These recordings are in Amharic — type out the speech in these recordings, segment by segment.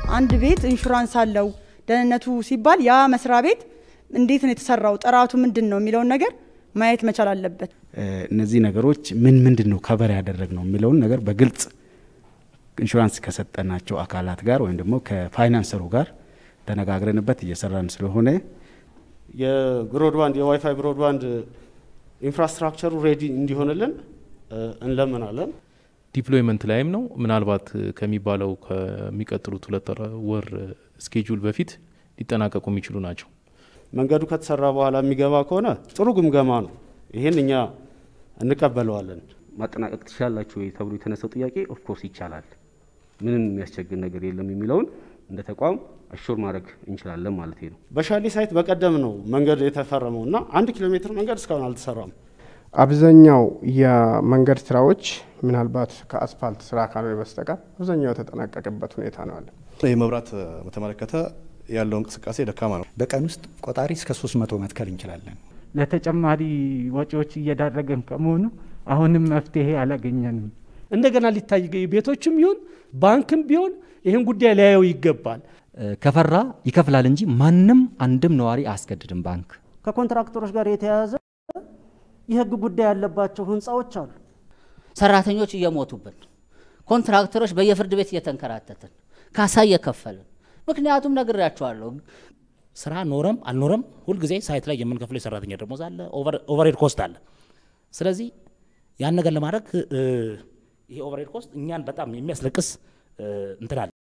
አንድ ቤት ኢንሹራንስ አለው ደህንነቱ ሲባል ያ መስሪያ ቤት እንዴት ነው የተሰራው፣ ጥራቱ ምንድን ነው የሚለውን ነገር ማየት መቻል አለበት። እነዚህ ነገሮች ምን ምንድን ነው ከበር ያደረግ ነው የሚለውን ነገር በግልጽ ኢንሹራንስ ከሰጠናቸው አካላት ጋር ወይም ደግሞ ከፋይናንሰሩ ጋር ተነጋግረንበት እየሰራን ስለሆነ የብሮድባንድ የዋይፋይ ብሮድባንድ ኢንፍራስትራክቸሩ ሬዲ እንዲሆንልን እንለምናለን። ዲፕሎይመንት ላይም ነው። ምናልባት ከሚባለው ከሚቀጥሉት ሁለት ወር ስኬጁል በፊት ሊጠናቀቁ የሚችሉ ናቸው። መንገዱ ከተሰራ በኋላ የሚገባ ከሆነ ጥሩ ግምገማ ነው። ይህን እኛ እንቀበለዋለን። ማጠናቀቅ ትችላላችሁ ወይ ተብሎ የተነሳው ጥያቄ ኦፍኮርስ ይቻላል፣ ምንም የሚያስቸግር ነገር የለም የሚለውን እንደ ተቋም አሹር ማድረግ እንችላለን ማለት ነው። በሻሌ ሳይት በቀደም ነው መንገድ የተፈረመው እና አንድ ኪሎ ሜትር መንገድ እስካሁን አልተሰራም። አብዛኛው የመንገድ ስራዎች ምናልባት ከአስፋልት ስራ ካልሆነ በስተቀር አብዛኛው የተጠናቀቀበት ሁኔታ ነው አለ። የመብራት በተመለከተ ያለው እንቅስቃሴ ደካማ ነው። በቀን ውስጥ ቆጣሪ እስከ 300 መትከል እንችላለን። ለተጨማሪ ወጪዎች እየዳረገን ከመሆኑ አሁንም መፍትሄ አላገኘንም። እንደገና ሊታይ ቤቶችም ይሁን ባንክም ቢሆን ይህን ጉዳይ ሊያየው ይገባል። ከፈራ ይከፍላል እንጂ ማንም አንድም ነዋሪ አያስገድድም። ባንክ ከኮንትራክተሮች ጋር የተያያዘ የህግ ጉዳይ ያለባቸው ህንፃዎች አሉ። ሰራተኞች እየሞቱብን፣ ኮንትራክተሮች በየፍርድ ቤት እየተንከራተትን፣ ካሳ እየከፈልን ምክንያቱም ነግሬያቸዋለሁ። ስራ ኖረም አልኖረም ሁልጊዜ ሳይት ላይ የምንከፍለው የሰራተኛ ደሞዝ አለ፣ ኦቨርሄድ ኮስት አለ። ስለዚህ ያን ነገር ለማድረግ ይሄ ኦቨርሄድ ኮስት እኛን በጣም የሚያስለቅስ እንትን አለ።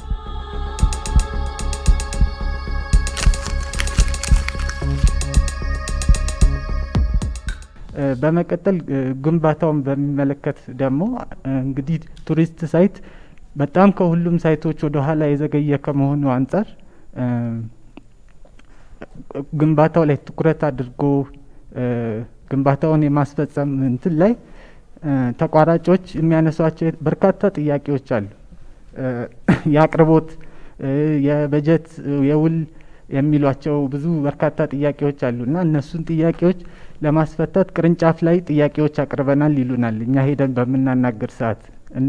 በመቀጠል ግንባታውን በሚመለከት ደግሞ እንግዲህ ቱሪስት ሳይት በጣም ከሁሉም ሳይቶች ወደ ኋላ የዘገየ ከመሆኑ አንጻር ግንባታው ላይ ትኩረት አድርጎ ግንባታውን የማስፈጸም እንትን ላይ ተቋራጮች የሚያነሷቸው በርካታ ጥያቄዎች አሉ። የአቅርቦት፣ የበጀት፣ የውል የሚሏቸው ብዙ በርካታ ጥያቄዎች አሉ እና እነሱን ጥያቄዎች ለማስፈታት ቅርንጫፍ ላይ ጥያቄዎች አቅርበናል ይሉናል እኛ ሄደን በምናናገር ሰዓት እና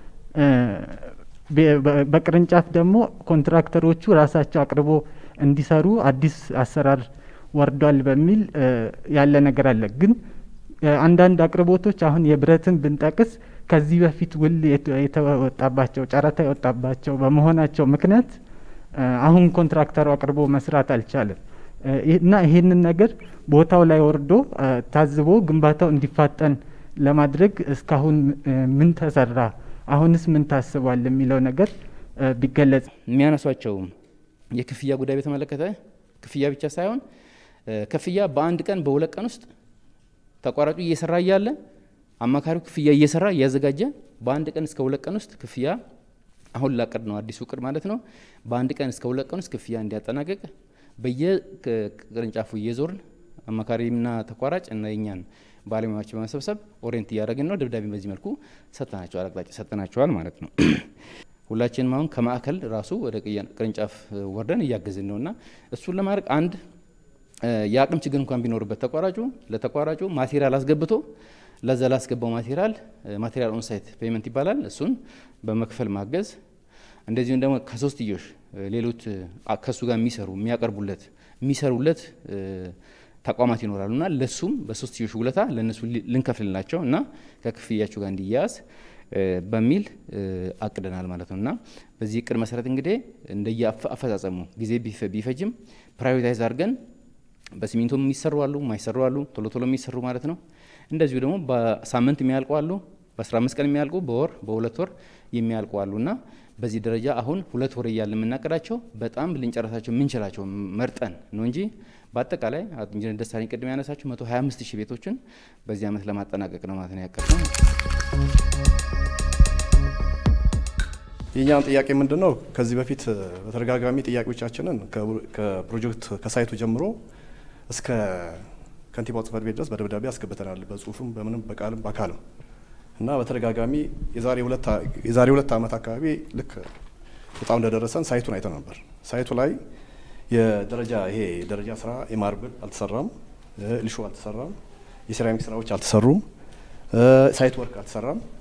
በቅርንጫፍ ደግሞ ኮንትራክተሮቹ ራሳቸው አቅርቦ እንዲሰሩ አዲስ አሰራር ወርዷል በሚል ያለ ነገር አለ። ግን አንዳንድ አቅርቦቶች አሁን የብረትን ብንጠቅስ ከዚህ በፊት ውል የተወጣባቸው ጨረታ የወጣባቸው በመሆናቸው ምክንያት አሁን ኮንትራክተሩ አቅርቦ መስራት አልቻለም እና ይህንን ነገር ቦታው ላይ ወርዶ ታዝቦ ግንባታው እንዲፋጠን ለማድረግ እስካሁን ምን ተሰራ፣ አሁንስ ምን ታስቧል የሚለው ነገር ቢገለጽ። የሚያነሷቸው የክፍያ ጉዳይ በተመለከተ ክፍያ ብቻ ሳይሆን ክፍያ በአንድ ቀን በሁለት ቀን ውስጥ ተቋራጩ እየሰራ እያለ አማካሪው ክፍያ እየሰራ እያዘጋጀ በአንድ ቀን እስከ ሁለት ቀን ውስጥ ክፍያ አሁን ላቀድ ነው አዲሱ እቅድ ማለት ነው። በአንድ ቀን እስከ ሁለት ቀን ውስጥ ክፍያ እንዲያጠናቀቅ በየቅርንጫፉ እየዞርን አማካሪና ተቋራጭ እና የኛን ባለሙያዎች በመሰብሰብ ኦሪየንት እያደረግን ነው። ደብዳቤ በዚህ መልኩ ሰጥተናቸዋል፣ አቅጣጫ ሰጥተናቸዋል ማለት ነው። ሁላችንም አሁን ከማዕከል ራሱ ወደ ቅርንጫፍ ወርደን እያገዝን ነው እና እሱን ለማድረግ አንድ የአቅም ችግር እንኳን ቢኖርበት ተቋራጩ ለተቋራጩ ማቴሪያል አስገብቶ ለዛ ላስገባው ማቴሪያል ማቴሪያል ኦንሳይት ፔመንት ይባላል። እሱን በመክፈል ማገዝ እንደዚሁም ደግሞ ከሶስትዮሽ ሌሎች ከእሱ ጋር የሚሰሩ የሚያቀርቡለት የሚሰሩለት ተቋማት ይኖራሉ እና ለሱም በሶስትዮሽ ውለታ ለእነሱ ልንከፍልላቸው እና ከክፍያቸው ጋር እንዲያያዝ በሚል አቅደናል ማለት ነው እና በዚህ እቅድ መሰረት እንግዲህ እንደየ አፈጻጸሙ ጊዜ ቢፈጅም ፕራዮሪታይዝ አድርገን በሲሚንቶ የሚሰሩ አሉ፣ የማይሰሩ አሉ፣ ቶሎ ቶሎ የሚሰሩ ማለት ነው። እንደዚሁ ደግሞ በሳምንት የሚያልቁ አሉ፣ በ15 ቀን የሚያልቁ፣ በወር በሁለት ወር የሚያልቁ አሉ እና በዚህ ደረጃ አሁን ሁለት ወር እያለ የምናቀዳቸው በጣም ልንጨረሳቸው የምንችላቸው መርጠን ነው እንጂ በአጠቃላይ ኢንጂነር ደሳለኝ ቅድም ያነሳቸው 125 ሺህ ቤቶችን በዚህ ዓመት ለማጠናቀቅ ነው ማለት ነው ያቀድነው። የእኛን ጥያቄ ምንድን ነው? ከዚህ በፊት በተደጋጋሚ ጥያቄዎቻችንን ከፕሮጀክት ከሳይቱ ጀምሮ እስከ ከንቲባው ጽሕፈት ቤት ድረስ በደብዳቤ አስገብተናል። በጽሁፍም በምንም በቃልም በአካልም እና በተደጋጋሚ የዛሬ ሁለት ዓመት አካባቢ ልክ በጣም እንደደረሰን ሳይቱን አይተን ነበር። ሳይቱ ላይ የደረጃ ይሄ የደረጃ ስራ የማርብል አልተሰራም፣ ሊሾ አልተሰራም፣ የሴራሚክ ስራዎች አልተሰሩም፣ ሳይት ወርክ አልተሰራም።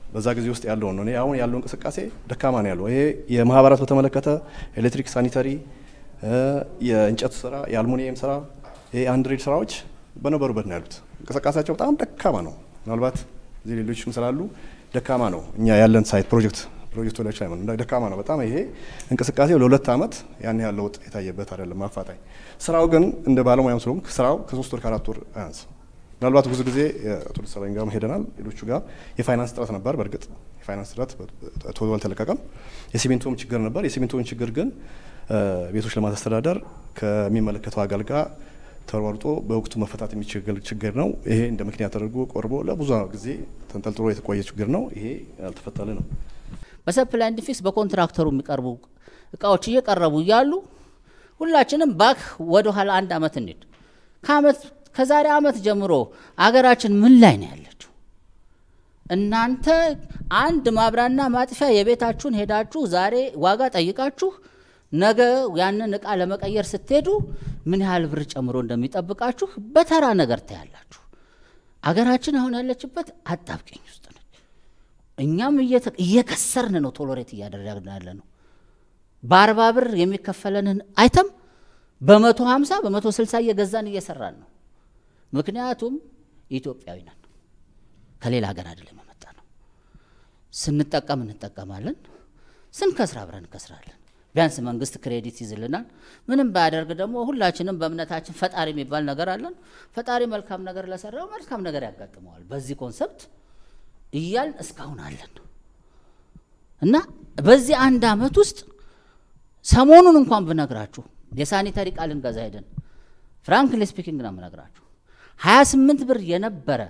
በዛ ጊዜ ውስጥ ያለውን ነው። እኔ አሁን ያለው እንቅስቃሴ ደካማ ነው ያለው። ይሄ የማህበራት በተመለከተ ኤሌክትሪክ፣ ሳኒተሪ፣ የእንጨት ስራ፣ የአልሙኒየም ስራ፣ ይሄ አንድሬድ ስራዎች በነበሩበት ነው ያሉት። እንቅስቃሴያቸው በጣም ደካማ ነው። ምናልባት እዚህ ሌሎችም ስላሉ ደካማ ነው። እኛ ያለን ሳይት ፕሮጀክት ፕሮጀክቱ ላይ ሳይሆን ደካማ ነው በጣም ይሄ እንቅስቃሴው ለሁለት ዓመት ያን ያህል ለውጥ የታየበት አይደለም አፋጣኝ። ስራው ግን እንደ ባለሙያም ስለሆንክ ስራው ከሶስት ወር ከአራት ወር አያንስ ምናልባት ብዙ ጊዜ አቶ ደሳለኝ ጋር ሄደናል፣ ሌሎቹ ጋር የፋይናንስ እጥረት ነበር። በእርግጥ የፋይናንስ እጥረት ቶሎ አልተለቀቀም። የሲሚንቶም ችግር ነበር። የሲሚንቶን ችግር ግን ቤቶች ልማት አስተዳደር ከሚመለከተው አካል ጋር ተሯርጦ በወቅቱ መፈታት የሚችል ችግር ነው። ይሄ እንደ ምክንያት ተደርጎ ቆርቦ ለብዙ ጊዜ ተንጠልጥሎ የተቆየ ችግር ነው። ይሄ ያልተፈታለ ነው። በሰፕላይ ኤንድ ፊክስ በኮንትራክተሩ የሚቀርቡ እቃዎች እየቀረቡ እያሉ ሁላችንም ባክ ወደ ኋላ አንድ አመት እንሂድ ከአመት ከዛሬ አመት ጀምሮ አገራችን ምን ላይ ነው ያለችው? እናንተ አንድ ማብሪያና ማጥፊያ የቤታችሁን ሄዳችሁ ዛሬ ዋጋ ጠይቃችሁ ነገ ያንን እቃ ለመቀየር ስትሄዱ ምን ያህል ብር ጨምሮ እንደሚጠብቃችሁ በተራ ነገር ታያላችሁ። አገራችን አሁን ያለችበት አጣብቂኝ ውስጥ ነች። እኛም እየከሰርን ነው፣ ቶሎሬት እያደረግን ያለ ነው። በአርባ ብር የሚከፈለንን አይተም በመቶ ሀምሳ በመቶ ስልሳ እየገዛን እየሰራን ነው። ምክንያቱም ኢትዮጵያዊ ነን፣ ከሌላ ሀገር አይደለም የመጣ ነው። ስንጠቀም እንጠቀማለን፣ ስንከስር አብረን እንከስራለን። ቢያንስ መንግስት ክሬዲት ይዝልናል። ምንም ባያደርግ ደግሞ ሁላችንም በእምነታችን ፈጣሪ የሚባል ነገር አለን። ፈጣሪ መልካም ነገር ለሰራው መልካም ነገር ያጋጥመዋል። በዚህ ኮንሰፕት እያልን እስካሁን አለን እና በዚህ አንድ አመት ውስጥ ሰሞኑን እንኳን ብነግራችሁ የሳኒተሪ ቃል እንገዛ ሄደን ፍራንክሊ ስፒኪንግ ነው የምነግራችሁ 28 ብር የነበረ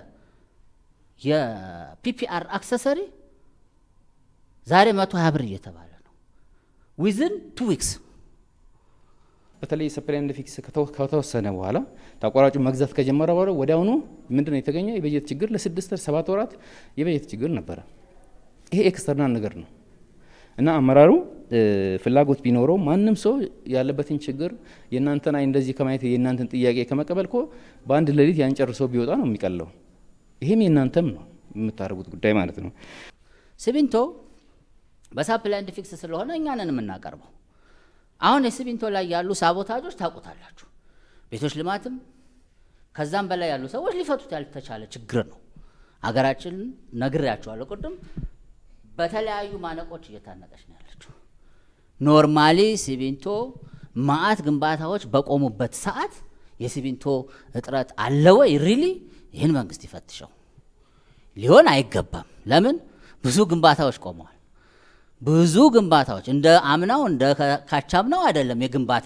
የፒፒአር አክሰሰሪ ዛሬ 120 ብር እየተባለ ነው ዊዝን ቱ ዊክስ። በተለይ ሰፕላይ ኤንድ ፊክስ ከተወሰነ በኋላ ተቋራጩ መግዛት ከጀመረ በኋላ ወዲያውኑ ምንድን ነው የተገኘው? የበጀት ችግር ለስድስት ሰባት ወራት የበጀት ችግር ነበረ። ይሄ ኤክስተርናል ነገር ነው እና አመራሩ ፍላጎት ቢኖረው ማንም ሰው ያለበትን ችግር የእናንተን አይ እንደዚህ ከማየት የእናንተን ጥያቄ ከመቀበል እኮ በአንድ ሌሊት ያን ጨርሶ ቢወጣ ነው የሚቀለው። ይሄም የእናንተም ነው የምታደርጉት ጉዳይ ማለት ነው። ሲሚንቶ በሳፕላይ ኤንድ ፊክስ ስለሆነ እኛንን የምናቀርበው አሁን የሲሚንቶ ላይ ያሉ ሳቦታጆች ታውቁታላችሁ። ቤቶች ልማትም ከዛም በላይ ያሉ ሰዎች ሊፈቱት ያልተቻለ ችግር ነው። አገራችን ነግሬያቸዋለሁ ቅድም በተለያዩ ማነቆች እየታነቀች ነው ያለችው። ኖርማሊ ሲሚንቶ ማአት ግንባታዎች በቆሙበት ሰዓት የሲሚንቶ እጥረት አለ ወይ? ሪሊ ይህን መንግስት ይፈትሸው። ሊሆን አይገባም። ለምን ብዙ ግንባታዎች ቆመዋል። ብዙ ግንባታዎች እንደ አምናው እንደ ካቻምናው አይደለም። የግንባታ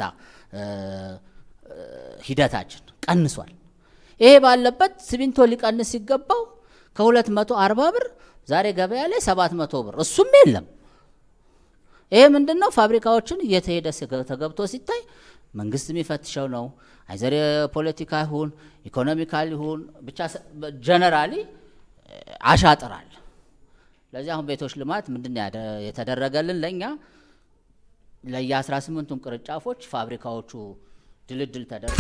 ሂደታችን ቀንሷል። ይሄ ባለበት ሲሚንቶ ሊቀንስ ሲገባው ከሁለት መቶ አርባ ብር ዛሬ ገበያ ላይ ሰባት መቶ ብር እሱም የለም። ይሄ ምንድን ነው? ፋብሪካዎችን እየተሄደ ተገብቶ ሲታይ መንግስት የሚፈትሸው ነው። አይዘር የፖለቲካ ይሁን ኢኮኖሚካል ይሁን ብቻ ጀነራሊ አሻጥራል። ለዚህ አሁን ቤቶች ልማት ምንድን የተደረገልን ለእኛ ለየ 18ቱም ቅርንጫፎች ፋብሪካዎቹ ድልድል ተደርጎ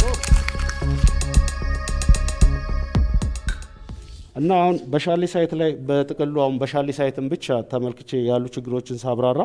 እና አሁን በሻሌ ሳይት ላይ በጥቅሉ አሁን በሻሌ ሳይትን ብቻ ተመልክቼ ያሉ ችግሮችን ሳብራራ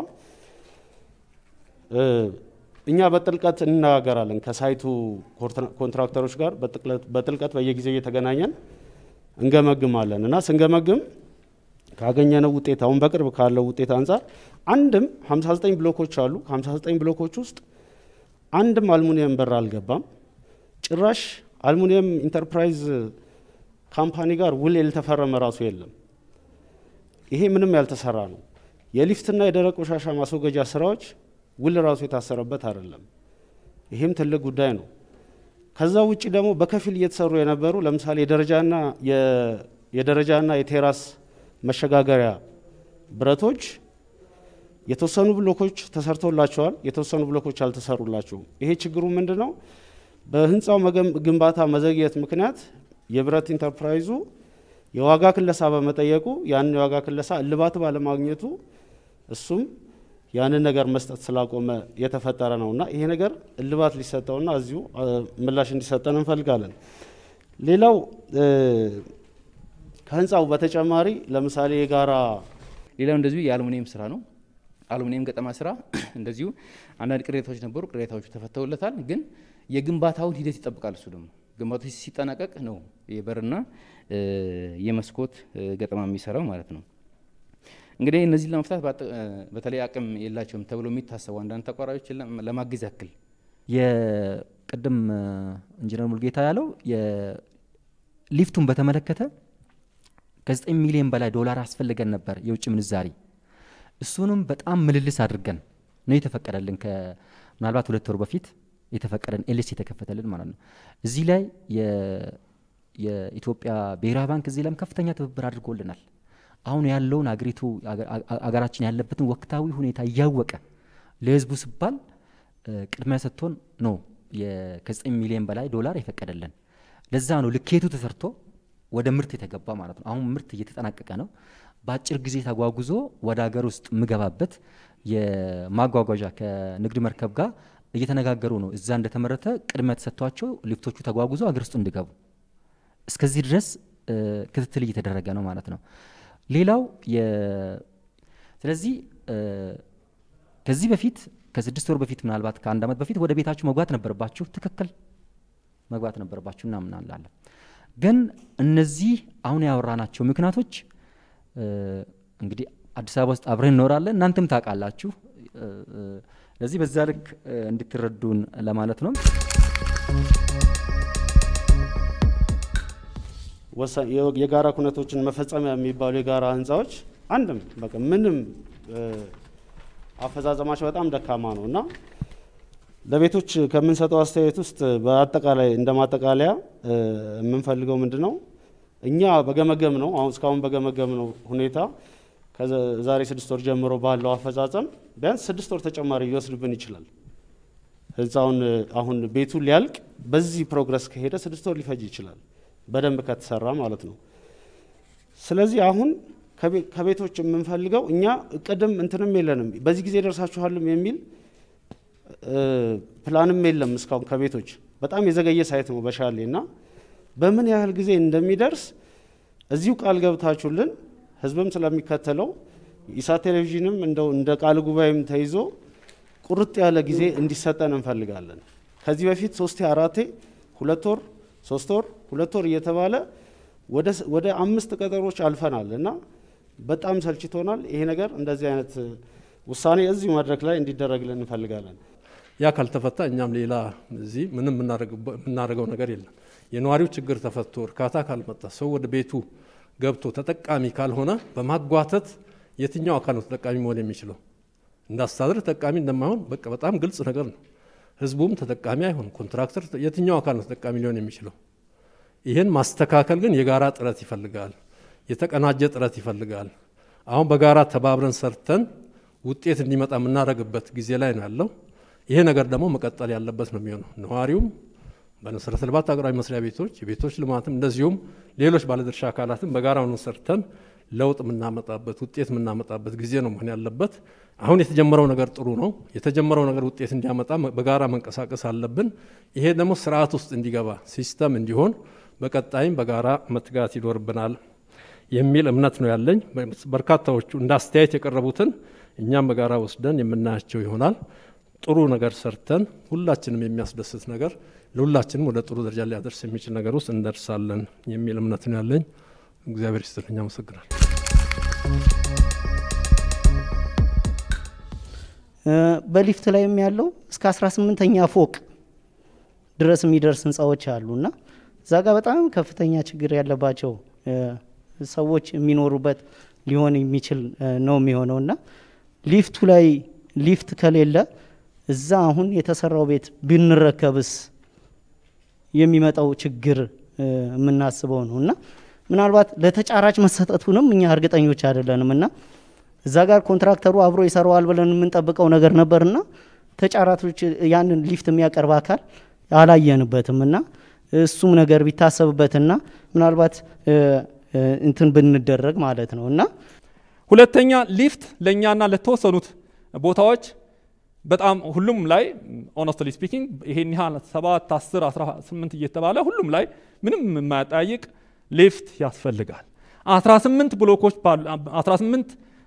እኛ በጥልቀት እንነጋገራለን ከሳይቱ ኮንትራክተሮች ጋር በጥልቀት በየጊዜው እየተገናኘን እንገመግማለን እና ስንገመግም ካገኘነው ውጤት አሁን በቅርብ ካለው ውጤት አንጻር አንድም 59 ብሎኮች አሉ። ከ59 ብሎኮች ውስጥ አንድም አልሙኒየም በር አልገባም። ጭራሽ አልሙኒየም ኢንተርፕራይዝ ካምፓኒ ጋር ውል ያልተፈረመ ራሱ የለም። ይሄ ምንም ያልተሰራ ነው። የሊፍትና የደረቅ ቆሻሻ ማስወገጃ ስራዎች ውል ራሱ የታሰረበት አይደለም። ይሄም ትልቅ ጉዳይ ነው። ከዛ ውጭ ደግሞ በከፊል እየተሰሩ የነበሩ ለምሳሌ የደረጃና የደረጃና የቴራስ መሸጋገሪያ ብረቶች የተወሰኑ ብሎኮች ተሰርቶላቸዋል፣ የተወሰኑ ብሎኮች አልተሰሩላቸውም። ይሄ ችግሩ ምንድን ነው? በህንፃው ግንባታ መዘግየት ምክንያት የብረት ኢንተርፕራይዙ የዋጋ ክለሳ በመጠየቁ ያንን የዋጋ ክለሳ እልባት ባለማግኘቱ እሱም ያንን ነገር መስጠት ስላቆመ የተፈጠረ ነውና ይሄ ነገር እልባት ሊሰጠውና እዚሁ ምላሽ እንዲሰጠን እንፈልጋለን። ሌላው ከህንፃው በተጨማሪ ለምሳሌ የጋራ ሌላው እንደዚሁ የአሉሚኒየም ስራ ነው። አሉሚኒየም ገጠማ ስራ እንደዚሁ አንዳንድ ቅሬታዎች ነበሩ። ቅሬታዎቹ ተፈተውለታል። ግን የግንባታውን ሂደት ይጠብቃል። እሱ ደግሞ ግንባታው ሲጠናቀቅ ነው የበርና የመስኮት ገጠማ የሚሰራው ማለት ነው። እንግዲህ እነዚህን ለመፍታት በተለይ አቅም የላቸውም ተብሎ የሚታሰቡ አንዳንድ ተቋራጮችን ለማገዝ ያክል የቅድም ኢንጂነር ሙልጌታ ያለው ሊፍቱን በተመለከተ ከ9 ሚሊዮን በላይ ዶላር አስፈልገን ነበር የውጭ ምንዛሪ። እሱንም በጣም ምልልስ አድርገን ነው የተፈቀደልን። ምናልባት ሁለት ወር በፊት የተፈቀደን ኤልስ የተከፈተልን ማለት ነው። እዚህ ላይ የኢትዮጵያ ብሔራዊ ባንክ እዚህ ላይም ከፍተኛ ትብብር አድርጎልናል። አሁን ያለውን አገሪቱ አገራችን ያለበትን ወቅታዊ ሁኔታ እያወቀ ለህዝቡ ሲባል ቅድሚያ ሰጥቶን ነው ከ9 ሚሊዮን በላይ ዶላር የፈቀደልን። ለዛ ነው ልኬቱ ተሰርቶ ወደ ምርት የተገባ ማለት ነው። አሁን ምርት እየተጠናቀቀ ነው። በአጭር ጊዜ ተጓጉዞ ወደ ሀገር ውስጥ የምገባበት የማጓጓዣ ከንግድ መርከብ ጋር እየተነጋገሩ ነው። እዛ እንደተመረተ ቅድሚያ ተሰጥቷቸው ሊፍቶቹ ተጓጉዞ ሀገር ውስጥ እንዲገቡ እስከዚህ ድረስ ክትትል እየተደረገ ነው ማለት ነው። ሌላው ስለዚህ ከዚህ በፊት ከስድስት ወር በፊት ምናልባት ከአንድ ዓመት በፊት ወደ ቤታችሁ መግባት ነበረባችሁ። ትክክል መግባት ነበረባችሁ እናምናለን። ግን እነዚህ አሁን ያወራናቸው ምክንያቶች እንግዲህ አዲስ አበባ ውስጥ አብረን እንኖራለን፣ እናንተም ታውቃላችሁ። ለዚህ በዛ ልክ እንድትረዱን ለማለት ነው። የጋራ ኩነቶችን መፈጸሚያ የሚባሉ የጋራ ህንፃዎች አንድም በቃ ምንም አፈጻጸማቸው በጣም ደካማ ነው እና ለቤቶች ከምንሰጠው አስተያየት ውስጥ በአጠቃላይ እንደ ማጠቃለያ የምንፈልገው ምንድን ነው እኛ በገመገም ነው አሁን እስካሁን በገመገም ነው ሁኔታ ከዛሬ ስድስት ወር ጀምሮ ባለው አፈጻጸም ቢያንስ ስድስት ወር ተጨማሪ ሊወስድብን ይችላል። ህንፃውን አሁን ቤቱ ሊያልቅ በዚህ ፕሮግረስ ከሄደ ስድስት ወር ሊፈጅ ይችላል፣ በደንብ ከተሰራ ማለት ነው። ስለዚህ አሁን ከቤቶች የምንፈልገው እኛ እቅድም እንትንም የለንም በዚህ ጊዜ ደርሳችኋልም የሚል ፕላንም የለም እስካሁን ከቤቶች በጣም የዘገየ ሳይት ነው በሻሌ እና በምን ያህል ጊዜ እንደሚደርስ እዚሁ ቃል ገብታችሁልን ህዝብም ስለሚከተለው ኢሳት ቴሌቪዥንም እንደው እንደ ቃል ጉባኤም ተይዞ ቁርጥ ያለ ጊዜ እንዲሰጠን እንፈልጋለን። ከዚህ በፊት ሶስቴ አራቴ ሁለት ወር ሶስት ወር ሁለት ወር እየተባለ ወደ አምስት ቀጠሮች አልፈናል እና በጣም ሰልችቶናል። ይሄ ነገር እንደዚህ አይነት ውሳኔ እዚሁ መድረክ ላይ እንዲደረግልን እንፈልጋለን። ያ ካልተፈታ እኛም ሌላ እዚህ ምንም የምናደርገው ነገር የለም። የነዋሪው ችግር ተፈቶ እርካታ ካልመጣ ሰው ወደ ቤቱ ገብቶ ተጠቃሚ ካልሆነ በማጓተት የትኛው አካል ነው ተጠቃሚ መሆን የሚችለው? እንዳስተዳደር ተጠቃሚ እንደማይሆን በቃ በጣም ግልጽ ነገር ነው። ህዝቡም ተጠቃሚ አይሆን፣ ኮንትራክተር የትኛው አካል ነው ተጠቃሚ ሊሆን የሚችለው? ይህን ማስተካከል ግን የጋራ ጥረት ይፈልጋል፣ የተቀናጀ ጥረት ይፈልጋል። አሁን በጋራ ተባብረን ሰርተን ውጤት እንዲመጣ የምናደርግበት ጊዜ ላይ ነው ያለው። ይሄ ነገር ደግሞ መቀጠል ያለበት ነው የሚሆነው። ነዋሪውም በመሰረተ ልማት ሀገራዊ መስሪያ ቤቶች፣ የቤቶች ልማትም እንደዚሁም ሌሎች ባለድርሻ አካላትም በጋራ ሆነን ሰርተን ለውጥ የምናመጣበት ውጤት የምናመጣበት ጊዜ ነው መሆን ያለበት። አሁን የተጀመረው ነገር ጥሩ ነው። የተጀመረው ነገር ውጤት እንዲያመጣ በጋራ መንቀሳቀስ አለብን። ይሄ ደግሞ ስርዓት ውስጥ እንዲገባ ሲስተም እንዲሆን በቀጣይም በጋራ መትጋት ይኖርብናል የሚል እምነት ነው ያለኝ። በርካታዎቹ እንደ አስተያየት የቀረቡትን እኛም በጋራ ወስደን የምናያቸው ይሆናል። ጥሩ ነገር ሰርተን ሁላችንም የሚያስደስት ነገር ለሁላችንም ወደ ጥሩ ደረጃ ሊያደርስ የሚችል ነገር ውስጥ እንደርሳለን የሚል እምነት ነው ያለኝ። እግዚአብሔር ይስጥልኝ። አመሰግናል። በሊፍት ላይም ያለው እስከ 18ኛ ፎቅ ድረስ የሚደርስ ህንፃዎች አሉ እና እዛ ጋር በጣም ከፍተኛ ችግር ያለባቸው ሰዎች የሚኖሩበት ሊሆን የሚችል ነው የሚሆነው እና ሊፍቱ ላይ ሊፍት ከሌለ እዛ አሁን የተሰራው ቤት ብንረከብስ የሚመጣው ችግር የምናስበው ነው እና ምናልባት ለተጫራች መሰጠቱንም እኛ እርግጠኞች አይደለንም እና እዛ ጋር ኮንትራክተሩ አብሮ ይሰራዋል ብለን የምንጠብቀው ነገር ነበርና ተጫራቾች ያንን ሊፍት የሚያቀርብ አካል አላየንበትም እና እሱም ነገር ቢታሰብበትና ምናልባት እንትን ብንደረግ ማለት ነው እና ሁለተኛ ሊፍት ለእኛና ለተወሰኑት ቦታዎች በጣም ሁሉም ላይ ኦነስትሊ ስፒኪንግ ይሄን ያህል ሰባት አስር አስራ ስምንት እየተባለ ሁሉም ላይ ምንም የማያጠያይቅ ሊፍት ያስፈልጋል። አስራ ስምንት ብሎኮች አስራ ስምንት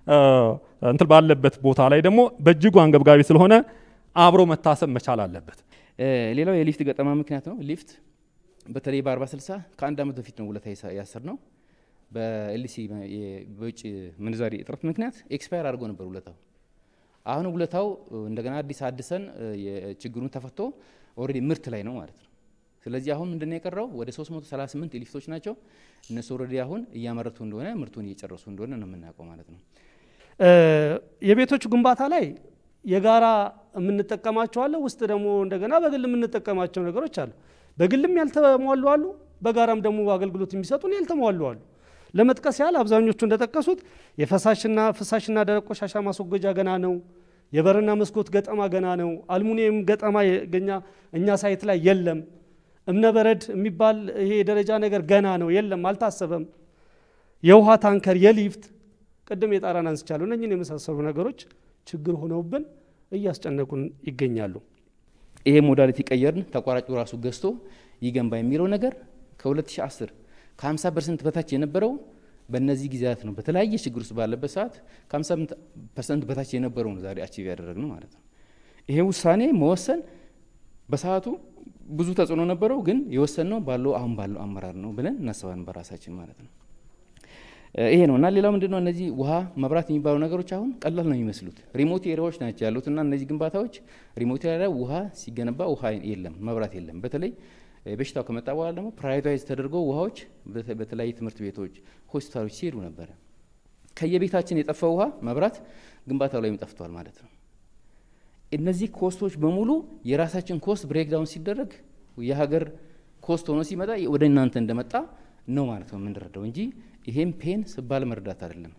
እንትን ባለበት ቦታ ላይ ደግሞ በእጅጉ አንገብጋቢ ስለሆነ አብሮ መታሰብ መቻል አለበት። ሌላው የሊፍት ገጠማ ምክንያት ነው። ሊፍት በተለይ በአርባ ስልሳ ከአንድ ዓመት በፊት ነው ውለታ ያሰር ነው። በኤልሲ በውጭ ምንዛሪ እጥረት ምክንያት ኤክስፓየር አድርጎ ነበር ውለታው። አሁን ውለታው እንደገና አዲስ አድሰን ችግሩን ተፈቶ ኦልሬዲ ምርት ላይ ነው ማለት ነው። ስለዚህ አሁን ምንድነው የቀረው? ወደ 338 ሊፍቶች ናቸው። እነሱ ኦልሬዲ አሁን እያመረቱ እንደሆነ ምርቱን እየጨረሱ እንደሆነ ነው የምናውቀው ማለት ነው። የቤቶች ግንባታ ላይ የጋራ የምንጠቀማቸው አለ። ውስጥ ደግሞ እንደገና በግል የምንጠቀማቸው ነገሮች አሉ። በግልም ያልተሟሉ አሉ፣ በጋራም ደግሞ አገልግሎት የሚሰጡን ያልተሟሉ አሉ። ለመጥቀስ ያህል አብዛኞቹ እንደጠቀሱት የፈሳሽና ፍሳሽና ደረቅ ቆሻሻ ማስወገጃ ገና ነው። የበርና መስኮት ገጠማ ገና ነው። አልሙኒየም ገጠማ ገኛ እኛ ሳይት ላይ የለም። እብነበረድ የሚባል ይሄ የደረጃ ነገር ገና ነው፣ የለም፣ አልታሰበም። የውሃ ታንከር፣ የሊፍት ቅድም የጣራን አንስቻለሁ። እነኝን የመሳሰሉ ነገሮች ችግር ሆነውብን እያስጨነቁን ይገኛሉ። ይሄ ሞዳሊቲ ቀየርን፣ ተቋራጩ ራሱ ገዝቶ ይገንባ የሚለው ነገር ከ2010 ከ50 ፐርሰንት በታች የነበረው በእነዚህ ጊዜያት ነው። በተለያየ ችግር ውስጥ ባለበት ሰዓት ከ50 ፐርሰንት በታች የነበረው ነው ዛሬ አቺቭ ያደረግነው ማለት ነው። ይሄ ውሳኔ መወሰን በሰዓቱ ብዙ ተጽዕኖ ነበረው፣ ግን የወሰንነው ባለው አሁን ባለው አመራር ነው ብለን እናስባለን በራሳችን ማለት ነው። ይሄ ነው እና ሌላው ምንድነው እነዚህ ውሃ፣ መብራት የሚባሉ ነገሮች አሁን ቀላል ነው የሚመስሉት ሪሞት ኤሪያዎች ናቸው ያሉት እና እነዚህ ግንባታዎች ሪሞት ኤሪያ ውሃ ሲገነባ ውሃ የለም፣ መብራት የለም። በተለይ በሽታው ከመጣ በኋላ ደግሞ ፕራይቬታይዝ ተደርጎ ውሃዎች በተለያዩ ትምህርት ቤቶች፣ ሆስፒታሎች ሲሄዱ ነበረ። ከየቤታችን የጠፋ ውሃ፣ መብራት ግንባታው ላይም ጠፍቷል ማለት ነው። እነዚህ ኮስቶች በሙሉ የራሳችን ኮስት ብሬክዳውን ሲደረግ የሀገር ኮስት ሆኖ ሲመጣ ወደ እናንተ እንደመጣ ነው ማለት ነው የምንረዳው እንጂ ይሄም ፔን ስባል መርዳት አይደለም።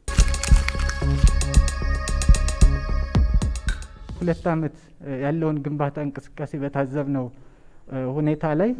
ሁለት ዓመት ያለውን ግንባታ እንቅስቃሴ በታዘብነው ሁኔታ ላይ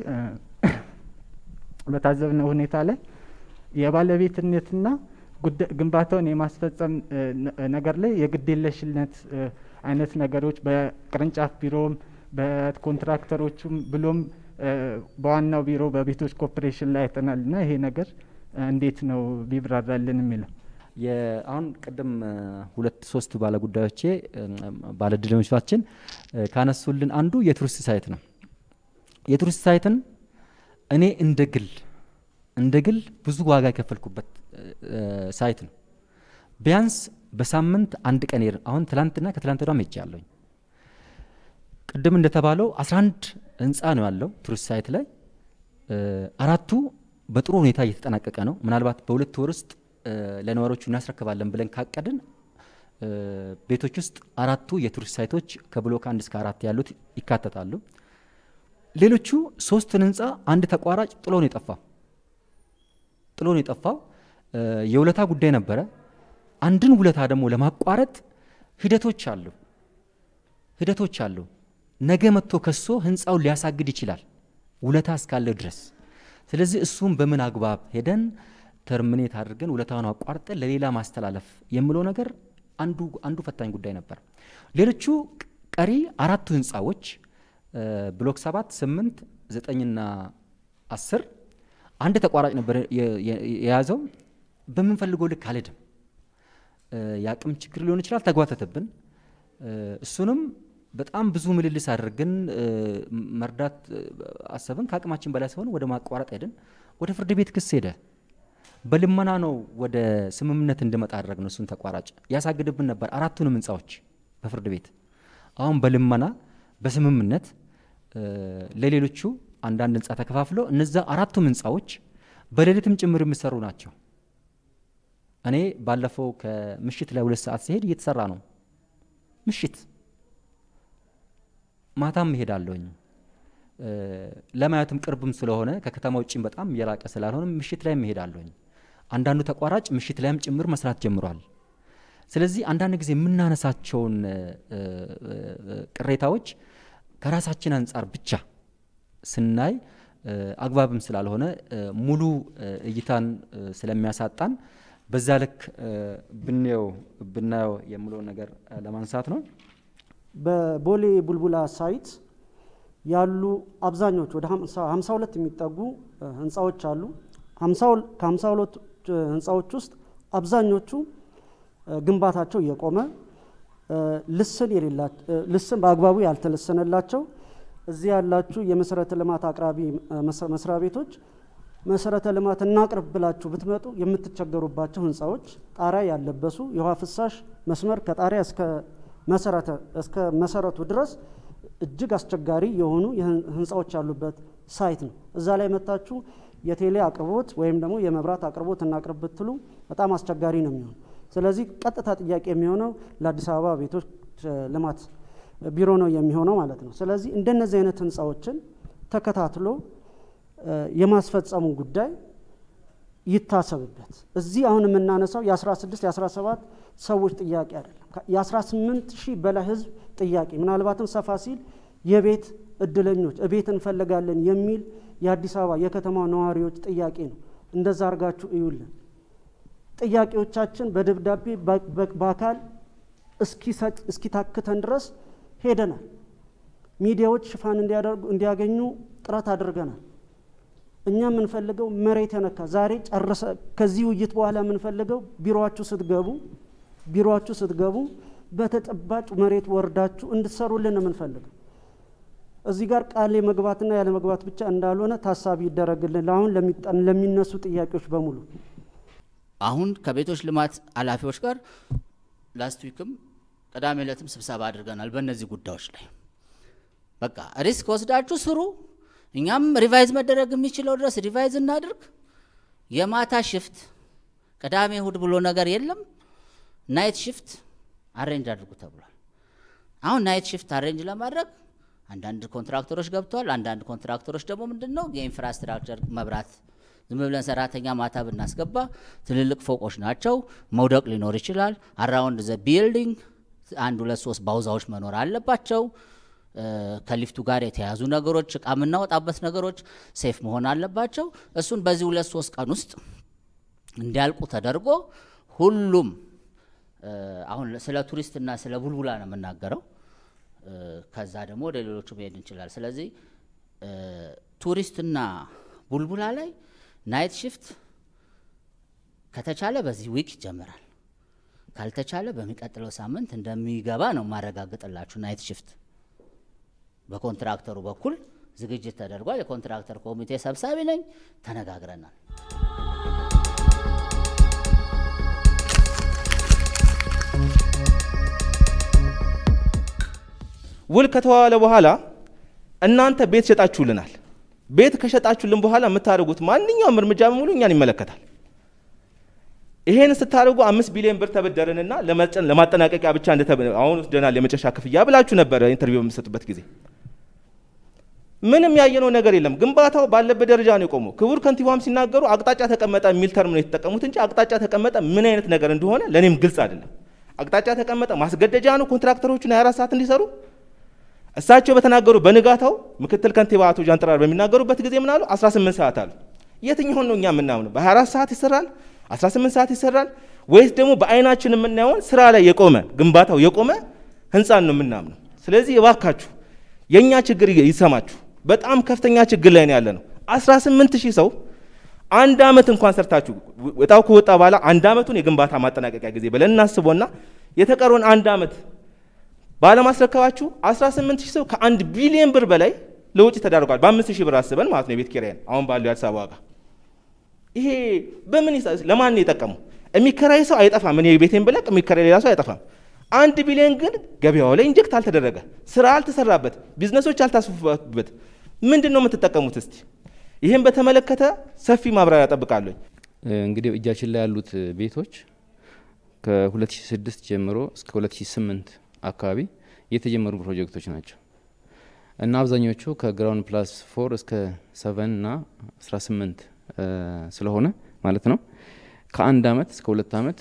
በታዘብነው ሁኔታ ላይ የባለቤትነትና ግንባታውን የማስፈጸም ነገር ላይ የግዴለሽነት አይነት ነገሮች በቅርንጫፍ ቢሮም በኮንትራክተሮቹም ብሎም በዋናው ቢሮ በቤቶች ኮርፖሬሽን ላይ አይተናል እና ይሄ ነገር እንዴት ነው ቢብራራልን የሚለው አሁን ቅድም ሁለት ሶስት ባለጉዳዮቼ ባለድሎቻችን ካነሱልን አንዱ የቱሪስት ሳይት ነው። የቱሪስት ሳይትን እኔ እንደ ግል እንደ ግል ብዙ ዋጋ የከፈልኩበት ሳይት ነው። ቢያንስ በሳምንት አንድ ቀን ሄድን። አሁን ትላንትና ከትላንት ወዲያም ሄጃለሁኝ። ቅድም እንደተባለው 11 ህንፃ ነው ያለው ቱሪስት ሳይት ላይ አራቱ በጥሩ ሁኔታ እየተጠናቀቀ ነው። ምናልባት በሁለት ወር ውስጥ ለነዋሪዎቹ እናስረክባለን ብለን ካቀድን ቤቶች ውስጥ አራቱ የቱሪስት ሳይቶች ከብሎክ አንድ እስከ አራት ያሉት ይካተታሉ። ሌሎቹ ሶስትን ህንፃ አንድ ተቋራጭ ጥሎ ነው የጠፋው ጥሎ ነው የጠፋው። የውለታ ጉዳይ ነበረ። አንድን ውለታ ደግሞ ለማቋረጥ ሂደቶች አሉ ሂደቶች አሉ። ነገ መጥቶ ከሶ ህንፃውን ሊያሳግድ ይችላል ውለታ እስካለው ድረስ። ስለዚህ እሱም በምን አግባብ ሄደን ተርሚኔት አድርገን ውለታውን አቋርጠን ለሌላ ማስተላለፍ የሚለው ነገር አንዱ አንዱ ፈታኝ ጉዳይ ነበር። ሌሎቹ ቀሪ አራቱ ህንፃዎች ብሎክ ሰባት ስምንት ዘጠኝና አስር አንድ ተቋራጭ ነበር የያዘው። በምንፈልገው ልክ አልሄድም። የአቅም ችግር ሊሆን ይችላል፣ ተጓተተብን። እሱንም በጣም ብዙ ምልልስ አድርገን መርዳት አሰብን። ከአቅማችን በላይ ሲሆን ወደ ማቋረጥ ሄድን። ወደ ፍርድ ቤት ክስ ሄደ። በልመና ነው ወደ ስምምነት እንድመጣ አድረግ ነው። እሱን ተቋራጭ ያሳግድብን ነበር አራቱንም ህንፃዎች በፍርድ ቤት። አሁን በልመና በስምምነት ለሌሎቹ አንዳንድ ህንፃ ተከፋፍለው እነዛ አራቱም ህንፃዎች በሌሊትም ጭምር የሚሰሩ ናቸው። እኔ ባለፈው ከምሽት ላይ ሁለት ሰዓት ሲሄድ እየተሰራ ነው። ምሽት ማታም እሄዳለሁኝ። ለማየትም ቅርብም ስለሆነ ከከተማ ውጭም በጣም የራቀ ስላልሆነ ምሽት ላይም እሄዳለሁኝ። አንዳንዱ ተቋራጭ ምሽት ላይም ጭምር መስራት ጀምሯል። ስለዚህ አንዳንድ ጊዜ የምናነሳቸውን ቅሬታዎች ከራሳችን አንጻር ብቻ ስናይ አግባብም ስላልሆነ ሙሉ እይታን ስለሚያሳጣን በዛ ልክ ብናየው ብናየው የምለው ነገር ለማንሳት ነው። በቦሌ ቡልቡላ ሳይት ያሉ አብዛኞቹ ወደ 52 የሚጠጉ ህንፃዎች አሉ። ከ52 ህንፃዎች ውስጥ አብዛኞቹ ግንባታቸው እየቆመ ልስን ልስን በአግባቡ ያልተለሰነላቸው እዚህ ያላችሁ የመሰረተ ልማት አቅራቢ መስሪያ ቤቶች መሰረተ ልማት እናቅርብ ብላችሁ ብትመጡ የምትቸገሩባቸው ህንፃዎች ጣሪያ ያለበሱ የውሃ ፍሳሽ መስመር ከጣሪያ እስከ መሰረተ እስከ መሰረቱ ድረስ እጅግ አስቸጋሪ የሆኑ ህንፃዎች ያሉበት ሳይት ነው። እዛ ላይ መታችሁ የቴሌ አቅርቦት ወይም ደግሞ የመብራት አቅርቦት እናቅርብ ብትሉ በጣም አስቸጋሪ ነው የሚሆነው። ስለዚህ ቀጥታ ጥያቄ የሚሆነው ለአዲስ አበባ ቤቶች ልማት ቢሮ ነው የሚሆነው ማለት ነው። ስለዚህ እንደነዚህ አይነት ህንፃዎችን ተከታትሎ የማስፈጸሙ ጉዳይ ይታሰብበት። እዚህ አሁን የምናነሳው የ16 የ17 ሰዎች ጥያቄ አይደለም። የ18 ሺህ በላይ ህዝብ ጥያቄ ምናልባትም ሰፋ ሲል የቤት እድለኞች እቤት እንፈልጋለን የሚል የአዲስ አበባ የከተማ ነዋሪዎች ጥያቄ ነው። እንደዛ አድርጋችሁ እዩልን። ጥያቄዎቻችን በደብዳቤ በአካል እስኪታክተን ድረስ ሄደናል። ሚዲያዎች ሽፋን እንዲያገኙ ጥረት አድርገናል። እኛ የምንፈልገው መሬት የነካ ዛሬ ጨርሰ ከዚህ ውይይት በኋላ የምንፈልገው ቢሮችሁ ስትገቡ ቢሮችሁ ስትገቡ በተጨባጭ መሬት ወርዳችሁ እንድትሰሩልን ነው የምንፈልገው። እዚህ ጋር ቃል መግባትና ያለ መግባት ብቻ እንዳልሆነ ታሳቢ ይደረግልን። ለአሁን ለሚነሱ ጥያቄዎች በሙሉ አሁን ከቤቶች ልማት ኃላፊዎች ጋር ላስት ዊክም ቅዳሜ ዕለትም ስብሰባ አድርገናል። በእነዚህ ጉዳዮች ላይ በቃ ሪስክ ወስዳችሁ ስሩ። እኛም ሪቫይዝ መደረግ የሚችለው ድረስ ሪቫይዝ እናድርግ። የማታ ሽፍት ቅዳሜ እሁድ ብሎ ነገር የለም። ናይት ሽፍት አሬንጅ አድርጉ ተብሏል። አሁን ናይት ሽፍት አሬንጅ ለማድረግ አንዳንድ ኮንትራክተሮች ገብተዋል። አንዳንድ ኮንትራክተሮች ደግሞ ምንድን ነው የኢንፍራስትራክቸር መብራት ዝም ብለን ሰራተኛ ማታ ብናስገባ ትልልቅ ፎቆች ናቸው፣ መውደቅ ሊኖር ይችላል። አራውንድ ዘ ቢልዲንግ አንድ ሁለት ሶስት ባውዛዎች መኖር አለባቸው። ከሊፍቱ ጋር የተያዙ ነገሮች፣ እቃ የምናወጣበት ነገሮች ሴፍ መሆን አለባቸው። እሱን በዚህ ሁለት ሶስት ቀን ውስጥ እንዲያልቁ ተደርጎ ሁሉም አሁን ስለ ቱሪስትና ስለ ቡልቡላ ነው የምናገረው። ከዛ ደግሞ ወደ ሌሎቹ መሄድ እንችላል። ስለዚህ ቱሪስትና ቡልቡላ ላይ ናይት ሽፍት ከተቻለ በዚህ ዊክ ይጀምራል። ካልተቻለ በሚቀጥለው ሳምንት እንደሚገባ ነው ማረጋግጥላችሁ። ናይት ሽፍት በኮንትራክተሩ በኩል ዝግጅት ተደርጓል። የኮንትራክተር ኮሚቴ ሰብሳቢ ነኝ። ተነጋግረናል። ውል ከተዋለ በኋላ እናንተ ቤት ሸጣችሁልናል። ቤት ከሸጣችሁልን በኋላ የምታደርጉት ማንኛውም እርምጃ በሙሉ እኛን ይመለከታል። ይሄን ስታደርጉ አምስት ቢሊዮን ብር ተበደርንና ለማጠናቀቂያ ብቻ አሁን ወስደናል የመጨረሻ ክፍያ ብላችሁ ነበረ ኢንተርቪው በምሰጡበት ጊዜ። ምንም ያየነው ነገር የለም። ግንባታው ባለበት ደረጃ ነው የቆመው። ክቡር ከንቲባም ሲናገሩ አቅጣጫ ተቀመጠ የሚል ተርም ነው የተጠቀሙት እንጂ አቅጣጫ ተቀመጠ ምን አይነት ነገር እንደሆነ ለእኔም ግልጽ አይደለም። አቅጣጫ ተቀመጠ ማስገደጃ ነው ኮንትራክተሮቹን 24 ሰዓት እንዲሰሩ እሳቸው በተናገሩ በንጋታው ምክትል ከንቲባ አቶ ጃንጥራር በሚናገሩበት ጊዜ ምን አሉ? 18 ሰዓት አሉ። የትኛውን ነው እኛ የምናምነው? በ24 ሰዓት ይሰራል፣ 18 ሰዓት ይሰራል ወይስ ደግሞ በአይናችን የምናየውን ስራ ላይ የቆመ ግንባታው የቆመ ህንፃን ነው የምናምነው? ስለዚህ እባካችሁ የእኛ ችግር ይሰማችሁ። በጣም ከፍተኛ ችግር ላይ ነው ያለ ነው። 18 ሺህ ሰው አንድ አመት እንኳን ሰርታችሁ እጣው ከወጣ በኋላ አንድ አመቱን የግንባታ ማጠናቀቂያ ጊዜ ብለን እናስቦና የተቀረውን አንድ አመት ባለማስረከባችሁ 18 ሺህ ሰው ከአንድ ቢሊዮን ብር በላይ ለውጭ ተዳርጓል። በአምስት ሺህ ብር አስበን ማለት ነው የቤት ኪራይን አሁን ባለው የአዲስ አበባ ዋጋ። ይሄ በምን ለማን ነው የጠቀመው? የሚከራይ ሰው አይጠፋም። እኔ ቤቴን ብለቅ የሚከራይ ሌላ ሰው አይጠፋም። አንድ ቢሊዮን ግን ገበያው ላይ ኢንጀክት አልተደረገ፣ ስራ አልተሰራበት፣ ቢዝነሶች አልታስፉበት። ምንድን ነው የምትጠቀሙት? እስቲ ይህን በተመለከተ ሰፊ ማብራሪያ ጠብቃለሁ። እንግዲህ እጃችን ላይ ያሉት ቤቶች ከ2006 ጀምሮ እስከ 2008 አካባቢ የተጀመሩ ፕሮጀክቶች ናቸው እና አብዛኞቹ ከግራውንድ ፕላስ ፎር እስከ ሰቨን እና 18 ስለሆነ ማለት ነው ከአንድ አመት እስከ ሁለት አመት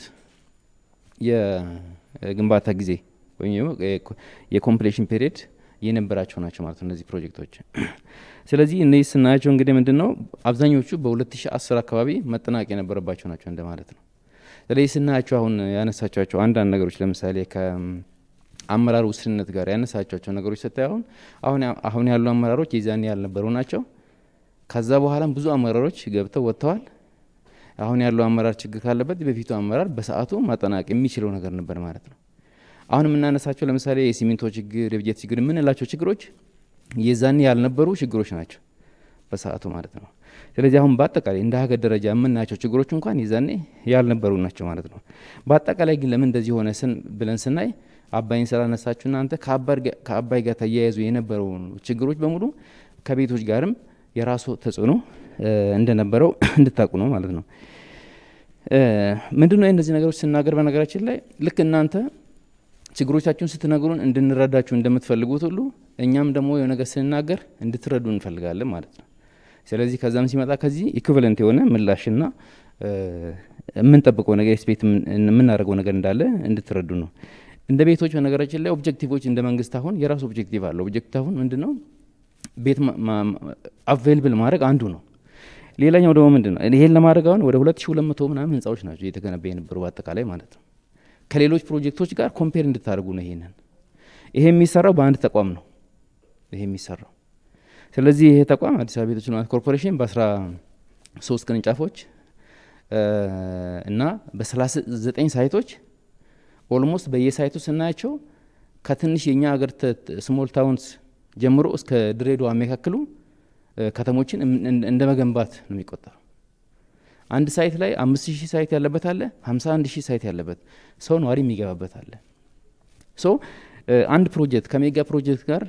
የግንባታ ጊዜ ወይም የኮምፕሌሽን ፔሪየድ የነበራቸው ናቸው ማለት ነው እነዚህ ፕሮጀክቶች። ስለዚህ እነዚህ ስናያቸው እንግዲህ ምንድን ነው አብዛኞቹ በ2010 አካባቢ መጠናቀቅ የነበረባቸው ናቸው እንደማለት ነው። ስለዚህ ስናያቸው አሁን ያነሳቸዋቸው አንዳንድ ነገሮች ለምሳሌ ከአመራር ውስንነት ጋር ያነሳቸዋቸው ነገሮች ስታይ አሁን አሁን አሁን ያሉ አመራሮች የዛኔ ያልነበሩ ናቸው። ከዛ በኋላም ብዙ አመራሮች ገብተው ወጥተዋል። አሁን ያለው አመራር ችግር ካለበት በፊቱ አመራር በሰዓቱ ማጠናቀቅ የሚችለው ነገር ነበር ማለት ነው። አሁን የምናነሳቸው ለምሳሌ የሲሚንቶ ችግር፣ የብጀት ችግር የምንላቸው ችግሮች የዛኔ ያልነበሩ ችግሮች ናቸው በሰዓቱ ማለት ነው። ስለዚህ አሁን በአጠቃላይ እንደ ሀገር ደረጃ የምናያቸው ችግሮች እንኳን የዛኔ ያልነበሩ ናቸው ማለት ነው። በአጠቃላይ ግን ለምን እንደዚህ ሆነ ስን ብለን ስናይ አባይን ስላነሳችሁ እናንተ ከአባይ ጋር ተያይዙ የነበረው ችግሮች በሙሉ ከቤቶች ጋርም የራሱ ተጽዕኖ እንደነበረው እንድታውቁ ነው ማለት ነው። ምንድን ነው እነዚህ ነገሮች ስናገር በነገራችን ላይ ልክ እናንተ ችግሮቻችሁን ስትነግሩን እንድንረዳችሁ እንደምትፈልጉት ሁሉ እኛም ደግሞ የሆነ ነገር ስንናገር እንድትረዱ እንፈልጋለን ማለት ነው። ስለዚህ ከዛም ሲመጣ ከዚህ ኢኩቨለንት የሆነ ምላሽና የምንጠብቀው ነገር ስፔት የምናደርገው ነገር እንዳለ እንድትረዱ ነው። እንደ ቤቶች በነገራችን ላይ ኦብጀክቲቮች እንደ መንግስት አሁን የራሱ ኦብጀክቲቭ አለ። ኦብጀክቲቭ አሁን ምንድን ነው? ቤት አቬይልብል ማድረግ አንዱ ነው። ሌላኛው ደግሞ ምንድን ነው? ይሄን ለማድረግ አሁን ወደ ሁለት ሺ ሁለት መቶ ምናምን ህንፃዎች ናቸው እየተገነባ የነበሩ በአጠቃላይ ማለት ነው። ከሌሎች ፕሮጀክቶች ጋር ኮምፔር እንድታደርጉ ነው። ይሄንን ይሄ የሚሰራው በአንድ ተቋም ነው። ይሄ የሚሰራው ስለዚህ ይሄ ተቋም አዲስ አበባ ቤቶች ልማት ኮርፖሬሽን በአስራ ሶስት ቅርንጫፎች እና በሰላሳ ዘጠኝ ሳይቶች ኦልሞስት በየሳይቱ ስናያቸው ከትንሽ የእኛ ሀገር ስሞል ታውንስ ጀምሮ እስከ ድሬዳዋ የሚያካክሉ ከተሞችን እንደ መገንባት ነው የሚቆጠረው። አንድ ሳይት ላይ አምስት ሺህ ሳይት ያለበት አለ፣ ሀምሳ አንድ ሺህ ሳይት ያለበት ሰው ነዋሪ የሚገባበት አለ። ሶ አንድ ፕሮጀክት ከሜጋ ፕሮጀክት ጋር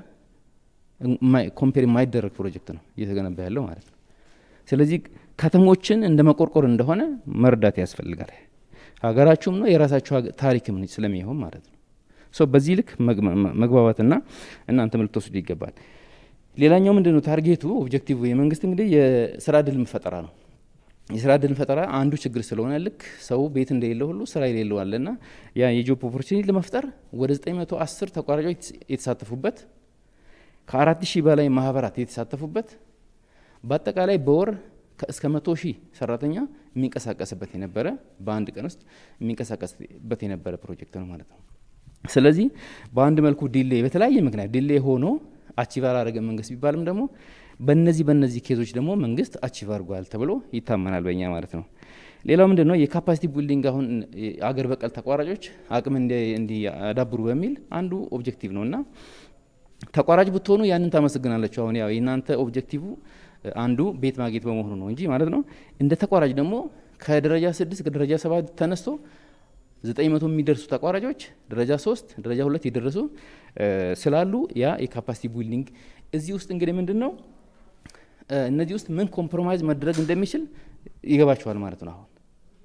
ኮምፔር የማይደረግ ፕሮጀክት ነው እየተገነባ ያለው ማለት ነው። ስለዚህ ከተሞችን እንደ መቆርቆር እንደሆነ መርዳት ያስፈልጋል። ሀገራችሁም ነው የራሳችሁ ታሪክም ስለሚሆን ማለት ነው። ሶ በዚህ ልክ መግባባትና እናንተም ልትወስዱ ይገባል። ሌላኛው ምንድን ነው ታርጌቱ ኦብጀክቲቭ የመንግስት እንግዲህ የስራ እድል ፈጠራ ነው። የስራ እድል ፈጠራ አንዱ ችግር ስለሆነ ልክ ሰው ቤት እንደሌለ ሁሉ ስራ የሌለው አለና ያ የጆብ ኦፖርቹኒቲ ለመፍጠር ወደ 910 ተቋራጮች የተሳተፉበት ከአራት ሺህ በላይ ማህበራት የተሳተፉበት በአጠቃላይ በወር እስከ መቶ ሺህ ሰራተኛ የሚንቀሳቀስበት የነበረ በአንድ ቀን ውስጥ የሚንቀሳቀስበት የነበረ ፕሮጀክት ነው ማለት ነው። ስለዚህ በአንድ መልኩ ዲሌ በተለያየ ምክንያት ዲሌ ሆኖ አቺቭ አላደረገ መንግስት ቢባልም ደግሞ በነዚህ በነዚህ ኬዞች ደግሞ መንግስት አቺቭ አድርጓል ተብሎ ይታመናል በእኛ ማለት ነው። ሌላው ምንድን ነው የካፓሲቲ ቢልዲንግ አሁን አገር በቀል ተቋራጮች አቅም እንዲያዳብሩ በሚል አንዱ ኦብጀክቲቭ ነው እና ተቋራጭ ብትሆኑ ያንን ታመሰግናለችሁ። አሁን ያው የእናንተ ኦብጀክቲቭ አንዱ ቤት ማግኘት በመሆኑ ነው እንጂ ማለት ነው። እንደ ተቋራጭ ደግሞ ከደረጃ ስድስት ከደረጃ ሰባት ተነስቶ ዘጠኝ መቶ የሚደርሱ ተቋራጮች ደረጃ ሶስት ደረጃ ሁለት የደረሱ ስላሉ ያ የካፓሲቲ ቢልዲንግ እዚህ ውስጥ እንግዲህ ምንድን ነው እነዚህ ውስጥ ምን ኮምፕሮማይዝ መድረግ እንደሚችል ይገባቸዋል ማለት ነው። አሁን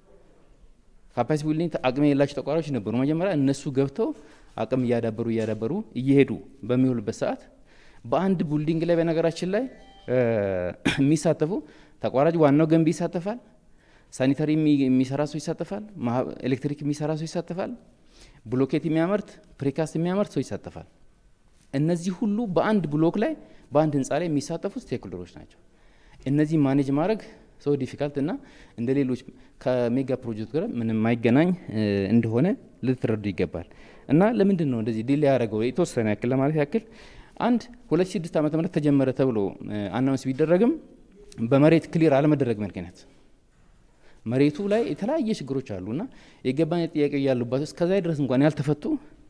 ካፓሲቲ ቢልዲንግ አቅም የሌላቸው ተቋራጮች ነበሩ መጀመሪያ እነሱ ገብተው አቅም እያዳበሩ እያዳበሩ እየሄዱ በሚውሉበት ሰዓት በአንድ ቢልዲንግ ላይ በነገራችን ላይ የሚሳተፉ ተቋራጭ ዋናው ገንቢ ይሳተፋል፣ ሳኒታሪ የሚሰራ ሰው ይሳተፋል፣ ኤሌክትሪክ የሚሰራ ሰው ይሳተፋል፣ ብሎኬት የሚያመርት ፕሪካስት የሚያመርት ሰው ይሳተፋል። እነዚህ ሁሉ በአንድ ብሎክ ላይ በአንድ ህንፃ ላይ የሚሳተፉ ስቴክሆልደሮች ናቸው። እነዚህ ማኔጅ ማድረግ ሰው ዲፊካልት እና እንደ ሌሎች ከሜጋ ፕሮጀክት ጋር ምንም የማይገናኝ እንደሆነ ልትረዱ ይገባል። እና ለምንድን ነው እንደዚህ ዲሌ ያደረገው የተወሰነ ያክል ለማለት ያክል አንድ ሁለት ሺ ስድስት ዓመተ ምህረት ተጀመረ ተብሎ አናውንስ ቢደረግም በመሬት ክሊር አለመደረግ ምክንያት መሬቱ ላይ የተለያየ ችግሮች አሉና የይገባኝ ጥያቄ ያሉባቸው እስከዛ ድረስ እንኳን ያልተፈቱ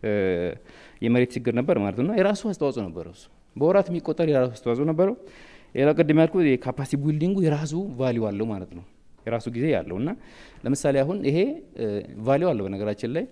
የመሬት ችግር ነበር ማለት ነው። የራሱ አስተዋጽኦ ነበረው። እሱ በወራት የሚቆጠር የራሱ አስተዋጽኦ ነበረው። ሌላው ቅድም ያልኩ የካፓሲቲ ቢልዲንጉ የራሱ ቫሊዩ አለው ማለት ነው። የራሱ ጊዜ ያለው እና ለምሳሌ አሁን ይሄ ቫሊዩ አለው በነገራችን ላይ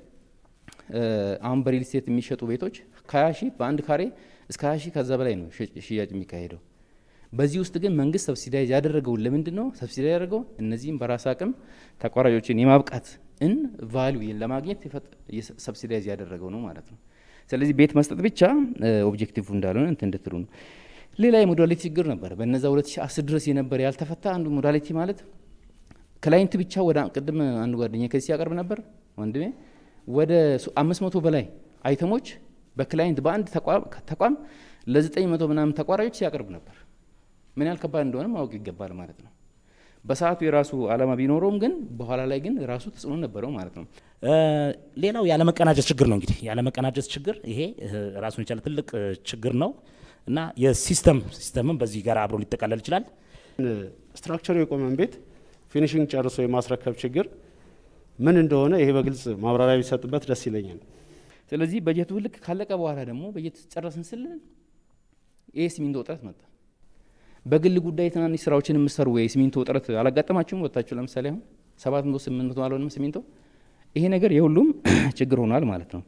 አሁን በሪል ስቴት የሚሸጡ ቤቶች ከሀያ ሺህ በአንድ ካሬ እስከ ሀያ ሺህ ከዛ በላይ ነው ሽያጭ የሚካሄደው። በዚህ ውስጥ ግን መንግስት ሰብሲዳይዝ ያደረገውን ለምንድን ነው ሰብሲዳይዝ ያደረገው? እነዚህም በራስ አቅም ተቋራጮችን የማብቃት እን ቫሊዩ ለማግኘት ሰብሲዳይዝ ያደረገው ነው ማለት ነው። ስለዚህ ቤት መስጠት ብቻ ኦብጀክቲቭ እንዳልሆነ እንትን እንድትሉ ነው። ሌላ የሞዳሊቲ ችግር ነበር። በነዛ 2010 ድረስ የነበረ ያልተፈታ አንዱ ሞዳሊቲ ማለት ክላይንት ብቻ ወደ ቅድም አንዱ ጓደኛ ከዚህ ሲያቀርብ ነበር ወንድሜ ወደ አምስት መቶ በላይ አይተሞች በክላይንት በአንድ ተቋም ለዘጠኝ መቶ ምናምን ተቋራጮች ሲያቀርብ ነበር። ምን ያህል ከባድ እንደሆነ ማወቅ ይገባል ማለት ነው። በሰዓቱ የራሱ አላማ ቢኖረውም ግን በኋላ ላይ ግን ራሱ ተጽዕኖ ነበረው ማለት ነው። ሌላው ያለመቀናጀት ችግር ነው። እንግዲህ ያለመቀናጀት ችግር ይሄ ራሱን የቻለ ትልቅ ችግር ነው እና የሲስተም ሲስተምም በዚህ ጋር አብሮ ሊጠቃለል ይችላል። ስትራክቸሩ የቆመን ቤት ፊኒሽንግ ጨርሶ የማስረከብ ችግር ምን እንደሆነ ይሄ በግልጽ ማብራሪያ ቢሰጥበት ደስ ይለኛል። ስለዚህ በጀቱ ልክ ካለቀ በኋላ ደግሞ በጀት ጨረስን ስል ይሄ ሲሚንቶ እጥረት መጣ። በግል ጉዳይ ትናንሽ ስራዎችን የምሰሩ ወይ ሲሚንቶ እጥረት አላጋጠማችሁም? ወጥታችሁ ለምሳሌ አሁን ሰባት መቶ ስምንት መቶ አልሆንም ሲሚንቶ። ይሄ ነገር የሁሉም ችግር ሆኗል ማለት ነው።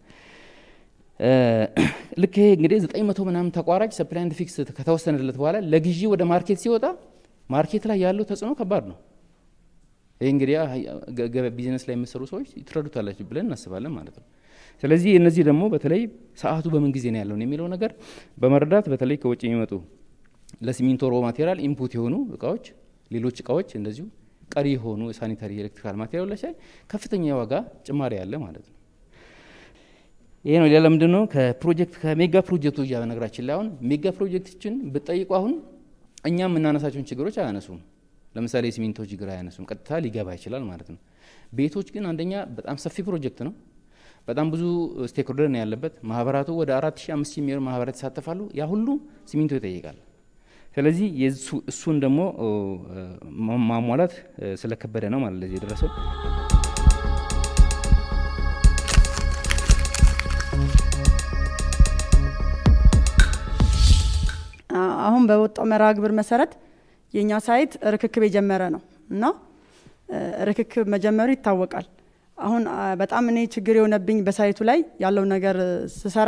ልክ ይሄ እንግዲህ ዘጠኝ መቶ ምናምን ተቋራጭ ሰፕላይ ኤንድ ፊክስ ከተወሰነለት በኋላ ለግዢ ወደ ማርኬት ሲወጣ ማርኬት ላይ ያለው ተጽዕኖ ከባድ ነው። ይህ እንግዲህ ቢዝነስ ላይ የምሰሩ ሰዎች ትረዱታላችሁ ብለን እናስባለን ማለት ነው። ስለዚህ እነዚህ ደግሞ በተለይ ሰዓቱ በምን ጊዜ ነው ያለውን የሚለው ነገር በመረዳት በተለይ ከውጭ የሚመጡ ለሲሚንቶ ሮ ማቴሪያል ኢንፑት የሆኑ እቃዎች፣ ሌሎች እቃዎች እንደዚሁ ቀሪ የሆኑ ሳኒታሪ ኤሌክትሪካል ማቴሪያሎች ላይ ከፍተኛ የዋጋ ጭማሪ አለ ማለት ነው። ይሄ ነው። ሌላ ምንድን ነው? ከፕሮጀክት ከሜጋ ፕሮጀክቶች በነገራችን ላይ አሁን ሜጋ ፕሮጀክቶችን ብትጠይቁ አሁን እኛ የምናነሳቸውን ችግሮች አያነሱም። ለምሳሌ የሲሚንቶ ችግር አያነሱም፣ ቀጥታ ሊገባ ይችላል ማለት ነው። ቤቶች ግን አንደኛ በጣም ሰፊ ፕሮጀክት ነው። በጣም ብዙ ስቴክሆልደር ነው ያለበት። ማህበራቱ ወደ አራት ሺህ አምስት ሺህ የሚሆኑ ማህበራት ይሳተፋሉ። ያ ሁሉ ሲሚንቶ ይጠይቃል። ስለዚህ እሱን ደግሞ ማሟላት ስለከበደ ነው ማለት ለዚህ የደረሰው። አሁን በወጣው መርሃ ግብር መሰረት የእኛ ሳይት ርክክብ የጀመረ ነው እና ርክክብ መጀመሩ ይታወቃል። አሁን በጣም እኔ ችግር የሆነብኝ በሳይቱ ላይ ያለው ነገር ስሰራ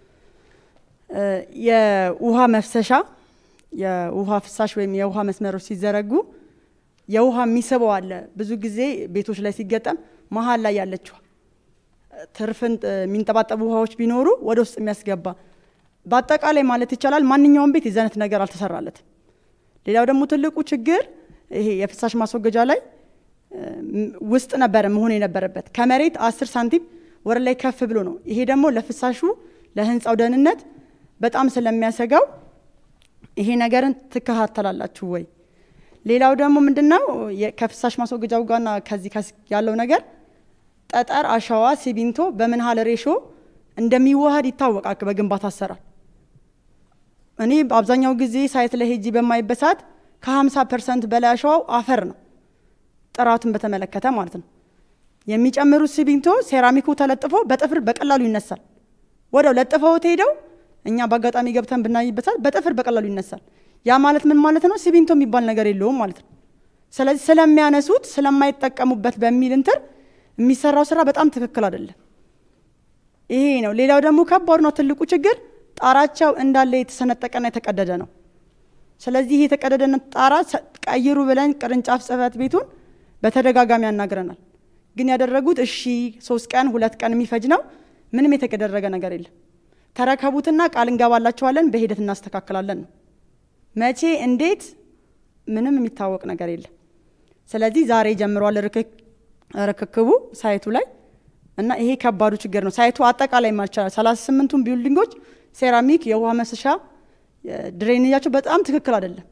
የውሃ መፍሰሻ የውሃ ፍሳሽ ወይም የውሃ መስመሮች ሲዘረጉ የውሃ የሚስበው አለ። ብዙ ጊዜ ቤቶች ላይ ሲገጠም መሀል ላይ ያለችው ትርፍን የሚንጠባጠቡ ውሃዎች ቢኖሩ ወደ ውስጥ የሚያስገባ በአጠቃላይ ማለት ይቻላል ማንኛውም ቤት የዚህ አይነት ነገር አልተሰራለትም። ሌላው ደግሞ ትልቁ ችግር ይሄ የፍሳሽ ማስወገጃ ላይ ውስጥ ነበረ መሆን የነበረበት ከመሬት አስር ሳንቲም ወደ ላይ ከፍ ብሎ ነው። ይሄ ደግሞ ለፍሳሹ ለህንፃው ደህንነት በጣም ስለሚያሰጋው ይሄ ነገርን ትከታተላላችሁ ወይ? ሌላው ደግሞ ምንድነው ከፍሳሽ ማስወገጃው ጋርና ከዚህ ያለው ነገር ጠጠር፣ አሸዋ፣ ሲሚንቶ በምን ያህል ሬሾ እንደሚዋሃድ ይታወቃል በግንባታ አሰራር። እኔ አብዛኛው ጊዜ ሳይት ላይ ሄጂ በማይበት ሰዓት ከ50 ፐርሰንት በላይ አሸዋው አፈር ነው፣ ጥራቱን በተመለከተ ማለት ነው። የሚጨምሩት ሲሚንቶ ሴራሚኩ ተለጥፎ በጥፍር በቀላሉ ይነሳል። ወደው ለጥፈውት ሄደው እኛ በአጋጣሚ ገብተን ብናይበት ሰዓት በጥፍር በቀላሉ ይነሳል። ያ ማለት ምን ማለት ነው? ሲሚንቶ የሚባል ነገር የለውም ማለት ነው። ስለዚህ ስለሚያነሱት ስለማይጠቀሙበት በሚል እንትር የሚሰራው ስራ በጣም ትክክል አይደለም። ይሄ ነው። ሌላው ደግሞ ከባዱና ትልቁ ችግር ጣራቸው እንዳለ የተሰነጠቀና የተቀደደ ነው። ስለዚህ ይህ የተቀደደ ጣራ ቀይሩ ብለን ቅርንጫፍ ጽህፈት ቤቱን በተደጋጋሚ ያናግረናል። ግን ያደረጉት እሺ ሶስት ቀን ሁለት ቀን የሚፈጅ ነው። ምንም የተደረገ ነገር የለም። ተረከቡትና ቃል እንገባላችኋለን በሂደት እናስተካክላለን ነው። መቼ እንዴት ምንም የሚታወቅ ነገር የለም። ስለዚህ ዛሬ ጀምሯል ርክክቡ ሳይቱ ላይ እና ይሄ ከባዱ ችግር ነው። ሳይቱ አጠቃላይ ማልቻላል። ሰላሳ ስምንቱን ቢልዲንጎች ሴራሚክ የውሃ መሰሻ ድሬኔጃቸው በጣም ትክክል አይደለም።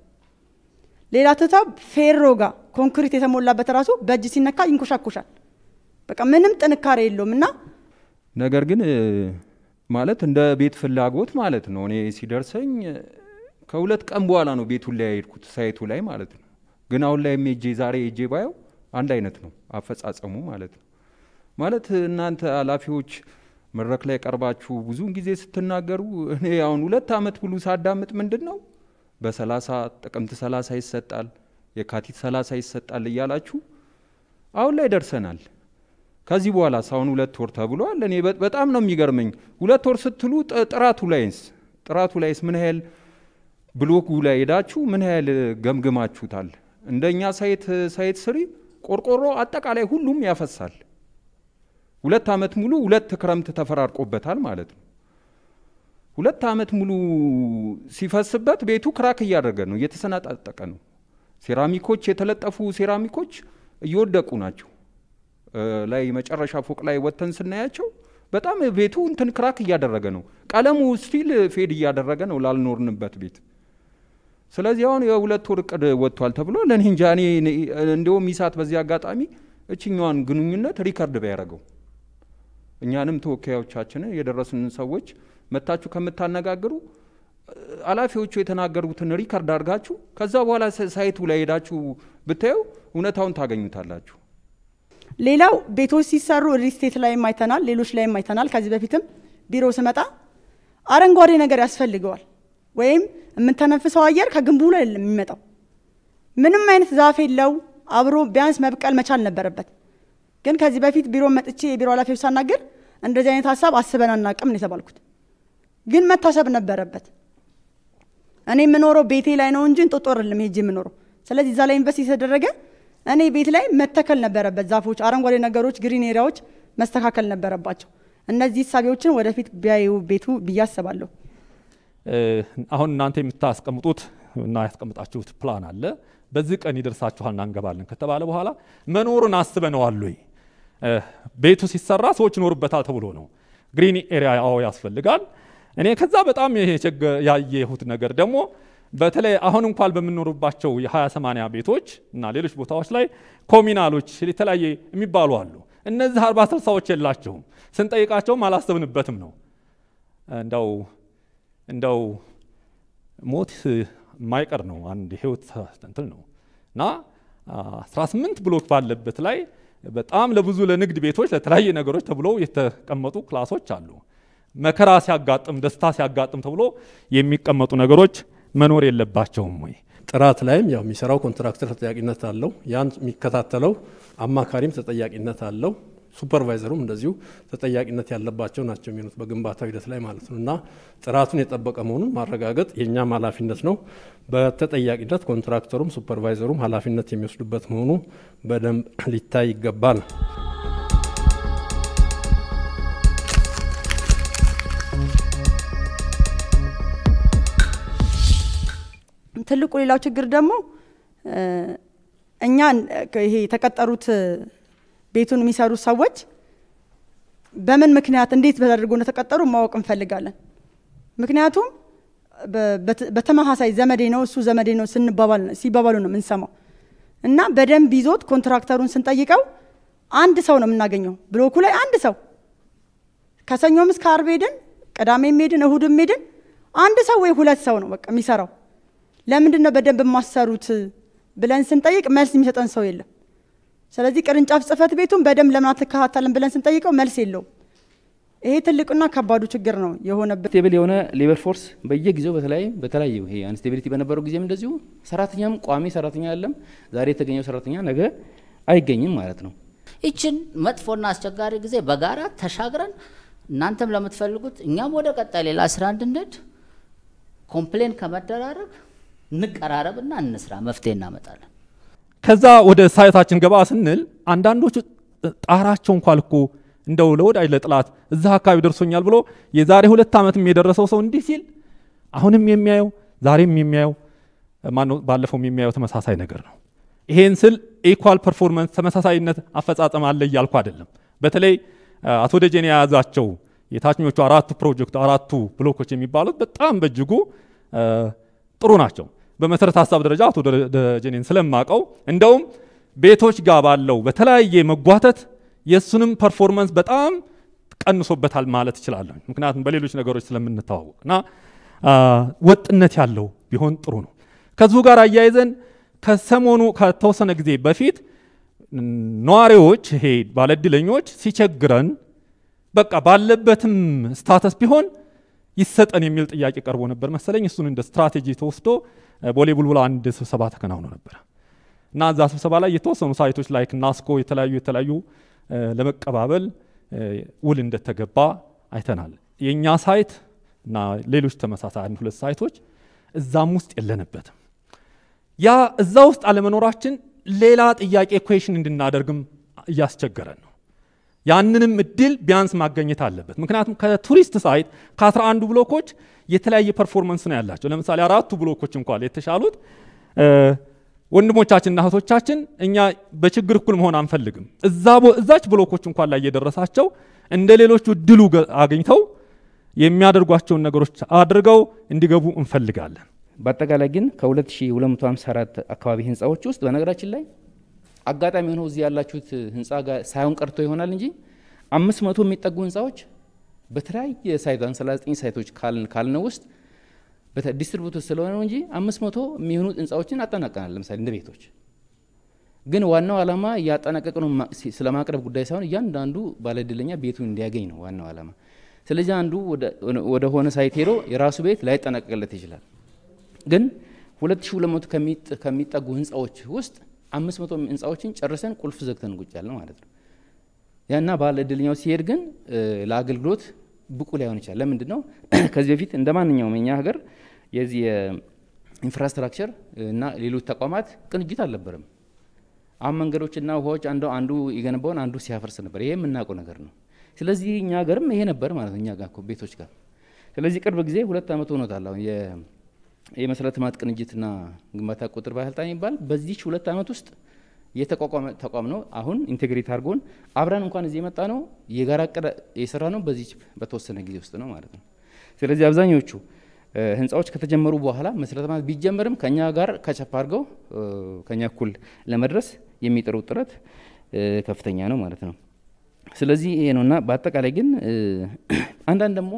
ሌላ ትተው ፌሮ ጋር ኮንክሪት የተሞላበት ራሱ በእጅ ሲነካ ይንኮሻኮሻል። በቃ ምንም ጥንካሬ የለውም እና ነገር ግን ማለት እንደ ቤት ፍላጎት ማለት ነው። እኔ ሲደርሰኝ ከሁለት ቀን በኋላ ነው ቤቱን ላይ የሄድኩት ሳይቱ ላይ ማለት ነው። ግን አሁን ላይ ሄጄ ዛሬ ሄጄ ባየው አንድ አይነት ነው አፈጻጸሙ ማለት ነው። ማለት እናንተ ኃላፊዎች መድረክ ላይ ቀርባችሁ ብዙውን ጊዜ ስትናገሩ እኔ አሁን ሁለት ዓመት ሙሉ ሳዳምጥ ምንድን ነው በሰላሳ ጥቅምት ሰላሳ ይሰጣል የካቲት ሰላሳ ይሰጣል እያላችሁ አሁን ላይ ደርሰናል። ከዚህ በኋላ ሳሁን ሁለት ወር ተብሏል። እኔ በጣም ነው የሚገርመኝ። ሁለት ወር ስትሉ ጥራቱ ላይስ ጥራቱ ላይስ ምን ያህል ብሎኩ ላይ ሄዳችሁ ምን ያህል ገምግማችሁታል? እንደኛ ሳይት ሳይት ስሪ ቆርቆሮ አጠቃላይ ሁሉም ያፈሳል። ሁለት ዓመት ሙሉ ሁለት ክረምት ተፈራርቆበታል ማለት ነው። ሁለት ዓመት ሙሉ ሲፈስበት ቤቱ ክራክ እያደረገ ነው፣ እየተሰናጣጠቀ ነው። ሴራሚኮች የተለጠፉ ሴራሚኮች እየወደቁ ናቸው። ላይ መጨረሻ ፎቅ ላይ ወጥተን ስናያቸው በጣም ቤቱ እንትን ክራክ እያደረገ ነው። ቀለሙ ስቲል ፌድ እያደረገ ነው ላልኖርንበት ቤት። ስለዚህ አሁን የሁለት ወር እቅድ ወጥቷል ተብሎ ለእኔ እንጃ እኔ እንዲሁም ኢሳት በዚህ አጋጣሚ እችኛዋን ግንኙነት ሪከርድ ቢያደርገው እኛንም ተወካዮቻችንን የደረሱንን ሰዎች መታችሁ ከምታነጋግሩ ኃላፊዎቹ የተናገሩትን ሪከርድ አድርጋችሁ ከዛ በኋላ ሳይቱ ላይ ሄዳችሁ ብታየው እውነታውን ታገኙታላችሁ። ሌላው ቤቶች ሲሰሩ ሪስቴት ላይም አይተናል፣ ሌሎች ላይም አይተናል። ከዚህ በፊትም ቢሮ ስመጣ አረንጓዴ ነገር ያስፈልገዋል፣ ወይም የምንተነፍሰው አየር ከግንቡ ላይ አይደለም የሚመጣው። ምንም አይነት ዛፍ የለው አብሮ ቢያንስ መብቀል መቻል ነበረበት። ግን ከዚህ በፊት ቢሮ መጥቼ የቢሮ ኃላፊዎች ሳናገር እንደዚህ አይነት ሀሳብ አስበን አናቅም ነው የተባልኩት። ግን መታሰብ ነበረበት። እኔ የምኖረው ቤቴ ላይ ነው እንጂ እንጦጦ አይደለም ሄጄ የምኖረው። ስለዚህ እዛ ላይ ኢንቨስት የተደረገ እኔ ቤት ላይ መተከል ነበረበት። ዛፎች፣ አረንጓዴ ነገሮች፣ ግሪን ኤሪያዎች መስተካከል ነበረባቸው። እነዚህ እሳቤዎችን ወደፊት ቢያዩ ቤቱ ብዬ አስባለሁ። አሁን እናንተ የምታስቀምጡት እና ያስቀምጣችሁት ፕላን አለ። በዚህ ቀን ይደርሳችኋልና እንገባለን ከተባለ በኋላ መኖሩን አስበነዋል ወይ? ቤቱ ሲሰራ ሰዎች ይኖሩበታል ተብሎ ነው። ግሪን ኤሪያ አዎ ያስፈልጋል። እኔ ከዛ በጣም ያየሁት ነገር ደግሞ በተለይ አሁን እንኳን በምንኖሩባቸው የሀያ ሰማንያ ቤቶች እና ሌሎች ቦታዎች ላይ ኮሚናሎች የተለያየ የሚባሉ አሉ። እነዚህ አርባ ስልሳዎች የላቸውም። ስንጠይቃቸውም አላሰብንበትም ነው። እንደው እንደው ሞት የማይቀር ነው። አንድ ህይወት እንትን ነው እና 18 ብሎክ ባለበት ላይ በጣም ለብዙ ለንግድ ቤቶች ለተለያየ ነገሮች ተብሎ የተቀመጡ ክላሶች አሉ። መከራ ሲያጋጥም ደስታ ሲያጋጥም ተብሎ የሚቀመጡ ነገሮች መኖር የለባቸውም ወይ? ጥራት ላይም ያው የሚሰራው ኮንትራክተር ተጠያቂነት አለው። ያን የሚከታተለው አማካሪም ተጠያቂነት አለው። ሱፐርቫይዘሩም እንደዚሁ ተጠያቂነት ያለባቸው ናቸው የሚሆኑት በግንባታው ሂደት ላይ ማለት ነው እና ጥራቱን የጠበቀ መሆኑን ማረጋገጥ የእኛም ኃላፊነት ነው። በተጠያቂነት ኮንትራክተሩም ሱፐርቫይዘሩም ኃላፊነት የሚወስዱበት መሆኑ በደንብ ሊታይ ይገባል። ትልቁ ሌላው ችግር ደግሞ እኛ ይሄ የተቀጠሩት ቤቱን የሚሰሩት ሰዎች በምን ምክንያት እንዴት ተደርጎ እንደተቀጠሩ ማወቅ እንፈልጋለን። ምክንያቱም በተመሳሳይ ዘመዴ ነው እሱ ዘመዴ ነው ስንባባል ሲባባሉ ነው የምንሰማው እና በደንብ ይዞት ኮንትራክተሩን ስንጠይቀው አንድ ሰው ነው የምናገኘው ብሎኩ ላይ አንድ ሰው ከሰኞም እስከ አርብ ሄድን፣ ቅዳሜም ሄድን፣ እሁድም ሄድን፣ አንድ ሰው ወይ ሁለት ሰው ነው በቃ የሚሰራው። ለምንድን ነው በደንብ የማሰሩት ብለን ስንጠይቅ መልስ የሚሰጠን ሰው የለም። ስለዚህ ቅርንጫፍ ጽህፈት ቤቱን በደንብ ለምን አትከታተልን ብለን ስንጠይቀው መልስ የለውም። ይሄ ትልቁና ከባዱ ችግር ነው የሆነበት። ስቴብል የሆነ ሌበር ፎርስ በየጊዜው በተለያየ በተለያየ ይሄ አንስቴቢሊቲ በነበረው ጊዜም እንደዚሁ ሰራተኛም ቋሚ ሰራተኛ አለም ዛሬ የተገኘው ሰራተኛ ነገ አይገኝም ማለት ነው። ይችን መጥፎና አስቸጋሪ ጊዜ በጋራ ተሻግረን እናንተም ለምትፈልጉት እኛም ወደ ቀጣይ ሌላ ስራ እንድንሄድ ኮምፕሌን ከመደራረግ እንቀራረብና እንስራ፣ መፍትሄ እናመጣለን። ከዛ ወደ ሳይታችን ገባ ስንል አንዳንዶቹ ጣራቸው እንኳን እኮ እንደው ለወዳጅ ለጥላት እዛ አካባቢ ደርሶኛል ብሎ የዛሬ ሁለት ዓመትም የደረሰው ሰው እንዲህ ሲል አሁንም የሚያየው ዛሬም የሚያየው ማነው ባለፈውም የሚያየው ተመሳሳይ ነገር ነው። ይሄን ስል ኢኳል ፐርፎርመንስ ተመሳሳይነት አፈጻጸም አለ እያልኩ አይደለም። በተለይ አቶ ደጀኔ የያዛቸው የታችኞቹ አራቱ ፕሮጀክት አራቱ ብሎኮች የሚባሉት በጣም በእጅጉ ጥሩ ናቸው። በመሰረተ ሀሳብ ደረጃ አቶ ደጀኔን ስለማቀው እንደውም ቤቶች ጋር ባለው በተለያየ መጓተት የእሱንም ፐርፎርመንስ በጣም ቀንሶበታል ማለት እችላለሁ። ምክንያቱም በሌሎች ነገሮች ስለምንተዋወቅ እና ወጥነት ያለው ቢሆን ጥሩ ነው። ከዚሁ ጋር አያይዘን ከሰሞኑ ከተወሰነ ጊዜ በፊት ነዋሪዎች ይሄ ባለእድለኞች ሲቸግረን በቃ ባለበትም ስታተስ ቢሆን ይሰጠን የሚል ጥያቄ ቀርቦ ነበር መሰለኝ። እሱን እንደ ስትራቴጂ ተወስዶ ቦሌ ቡልቡላ አንድ ስብሰባ ተከናውኖ ነበር እና እዛ ስብሰባ ላይ የተወሰኑ ሳይቶች ላይ ናስኮ የተለያዩ የተለያዩ ለመቀባበል ውል እንደተገባ አይተናል። የእኛ ሳይት እና ሌሎች ተመሳሳይ አንድ ሁለት ሳይቶች እዛም ውስጥ የለንበትም። ያ እዛ ውስጥ አለመኖራችን ሌላ ጥያቄ ኩዌሽን እንድናደርግም እያስቸገረን ነው። ያንንም እድል ቢያንስ ማገኘት አለበት። ምክንያቱም ከቱሪስት ሳይት ከአስራ አንዱ ብሎኮች የተለያየ ፐርፎርመንስ ነው ያላቸው። ለምሳሌ አራቱ ብሎኮች እንኳን የተሻሉት ወንድሞቻችንና እህቶቻችን እኛ በችግር እኩል መሆን አንፈልግም። እዛች ብሎኮች እንኳን ላይ የደረሳቸው እንደ ሌሎቹ እድሉ አግኝተው የሚያደርጓቸውን ነገሮች አድርገው እንዲገቡ እንፈልጋለን። በአጠቃላይ ግን ከ2254 አካባቢ ህንፃዎች ውስጥ በነገራችን ላይ አጋጣሚ ሆነው እዚህ ያላችሁት ህንፃ ጋር ሳይሆን ቀርቶ ይሆናል እንጂ አምስት መቶ የሚጠጉ ህንፃዎች በተለያየ ሳይት 39 ሳይቶች ካልነው ውስጥ ዲስትሪቡት ስለሆነ ነው እንጂ አምስት መቶ የሚሆኑ ህንፃዎችን አጠናቀናል። ለምሳሌ እንደ ቤቶች ግን ዋናው ዓላማ እያጠናቀቅ ነው ስለማቅረብ ጉዳይ ሳይሆን እያንዳንዱ ባለእድለኛ ቤቱን እንዲያገኝ ነው ዋናው ዓላማ። ስለዚህ አንዱ ወደ ሆነ ሳይት ሄዶ የራሱ ቤት ላይጠናቀቅለት ይችላል። ግን 2200 ከሚጠጉ ህንፃዎች ውስጥ 500 ህንፃዎችን ጨርሰን ቁልፍ ዘግተን ቁጭ ያለ ማለት ነው። ያና ባለ እድለኛው ሲሄድ ግን ለአገልግሎት ብቁ ላይሆን ይችላል። ለምንድን ነው? ከዚህ በፊት እንደ ማንኛውም እኛ ሀገር የዚህ የኢንፍራስትራክቸር እና ሌሎች ተቋማት ቅንጅት አልነበረም። አሁን መንገዶችና ውሃዎች አንዱ አንዱ የገነባውን አንዱ ሲያፈርስ ነበር። ይሄ የምናውቀው ነገር ነው። ስለዚህ እኛ ሀገርም ይሄ ነበር ማለት ነው፣ እኛ ጋር ቤቶች ጋር። ስለዚህ ቅርብ ጊዜ ሁለት ዓመት ሆኖታል አሁን የመሰረተ ልማት ቅንጅትና ግንባታ ቁጥር ባለስልጣን የሚባል በዚች ሁለት ዓመት ውስጥ የተቋቋመ ተቋም ነው። አሁን ኢንቴግሬት አድርጎን አብረን እንኳን እዚህ የመጣ ነው የጋራ እቅድ የሰራ ነው በዚች በተወሰነ ጊዜ ውስጥ ነው ማለት ነው። ስለዚህ አብዛኞቹ ህንፃዎች ከተጀመሩ በኋላ መሰረተ ልማት ቢጀመርም ከኛ ጋር ከቸፕ አድርገው ከኛ እኩል ለመድረስ የሚጥሩት ጥረት ከፍተኛ ነው ማለት ነው። ስለዚህ ይሄ ነውና በአጠቃላይ ግን አንዳንድ ደግሞ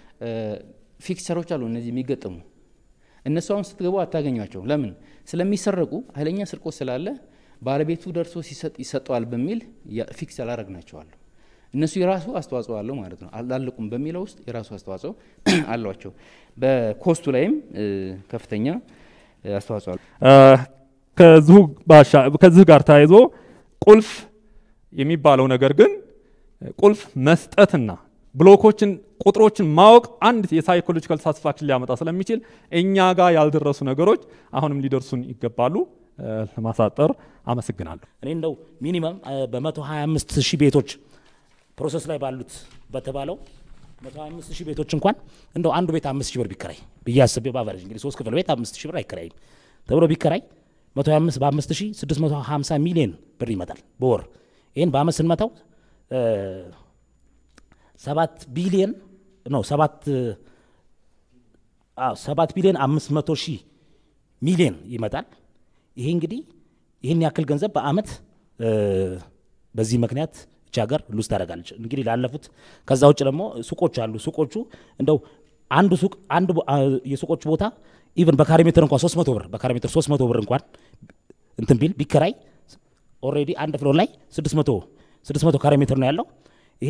ፊክቸሮች አሉ እነዚህ የሚገጥሙ እነሱ አሁን ስትገቡ አታገኟቸው። ለምን? ስለሚሰረቁ ኃይለኛ ስርቆት ስላለ ባለቤቱ ደርሶ ሲሰጥ ይሰጠዋል በሚል ፊክስ ያላረግናቸዋለሁ። እነሱ የራሱ አስተዋጽኦ አለው ማለት ነው። አላለቁም በሚለው ውስጥ የራሱ አስተዋጽኦ አሏቸው። በኮስቱ ላይም ከፍተኛ አስተዋጽኦ አለው። ከዚሁ ባሻ ከዚህ ጋር ተያይዞ ቁልፍ የሚባለው ነገር ግን ቁልፍ መስጠትና ብሎኮችን ቁጥሮችን ማወቅ አንድ የሳይኮሎጂካል ሳቲስፋክሽን ሊያመጣ ስለሚችል እኛ ጋር ያልደረሱ ነገሮች አሁንም ሊደርሱን ይገባሉ። ለማሳጠር አመሰግናለሁ። እኔ እንደው ሚኒመም በመቶ ሀያ አምስት ሺህ ቤቶች ፕሮሰስ ላይ ባሉት በተባለው መቶ ሀያ አምስት ሺህ ቤቶች እንኳን እንደው አንዱ ቤት አምስት ሺህ ብር ቢከራይ ብዬ አስቤ ባቨሬጅ እንግዲህ ሶስት ክፍል ቤት አምስት ሺህ ብር አይከራይም ተብሎ ቢከራይ መቶ ሀያ አምስት በአምስት ሺህ ስድስት መቶ ሀምሳ ሚሊዮን ብር ይመጣል በወር ይህን በአመት ስንመታው ሰባት ቢሊየን ነው ሰባት ሰባት ቢሊዮን አምስት መቶ ሺህ ሚሊዮን ይመጣል። ይሄ እንግዲህ ይህን ያክል ገንዘብ በአመት በዚህ ምክንያት እቺ ሀገር ሉዝ ታደርጋለች። እንግዲህ ላለፉት ከዛ ውጭ ደግሞ ሱቆች አሉ። ሱቆቹ እንደው አንዱ ሱቅ አንዱ የሱቆቹ ቦታ ኢቨን በካሬ ሜትር እንኳን 300 ብር በካሬ ሜትር 300 ብር እንኳን እንትን ቢል ቢከራይ ኦልሬዲ አንድ ፍሎር ላይ 600 600 ካሬ ሜትር ነው ያለው። ይሄ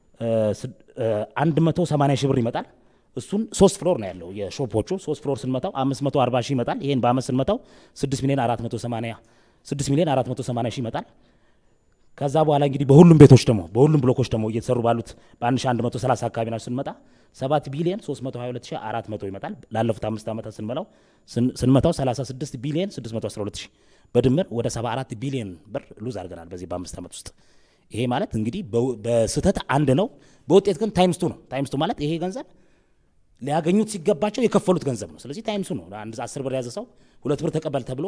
180 ሺህ ብር ይመጣል። እሱን ሶስት ፍሎር ነው ያለው የሾፖቹ ሶስት ፍሎር ስንመታው 540 ሺህ ይመጣል። ይሄን በአመት ስንመታው 6 ሚሊዮን 480 6 ሚሊዮን 480 ሺህ ይመጣል። ከዛ በኋላ እንግዲህ በሁሉም ቤቶች ደግሞ በሁሉም ብሎኮች ደግሞ እየተሰሩ ባሉት በ1130 አካባቢ ናቸው ስንመጣ 7 ቢሊዮን 322400 ይመጣል። ላለፉት አምስት ዓመታት ስንመላው ስንመታው 36 ቢሊዮን 612 ሺህ በድምር ወደ 74 ቢሊዮን ብር ሉዝ አድርገናል በዚህ በአምስት ዓመት ውስጥ። ይሄ ማለት እንግዲህ በስህተት አንድ ነው፣ በውጤት ግን ታይምስቱ ነው። ታይምስቱ ማለት ይሄ ገንዘብ ሊያገኙት ሲገባቸው የከፈሉት ገንዘብ ነው። ስለዚህ ታይምሱ ነው። አንድ አስር ብር የያዘ ሰው ሁለት ብር ተቀበል ተብሎ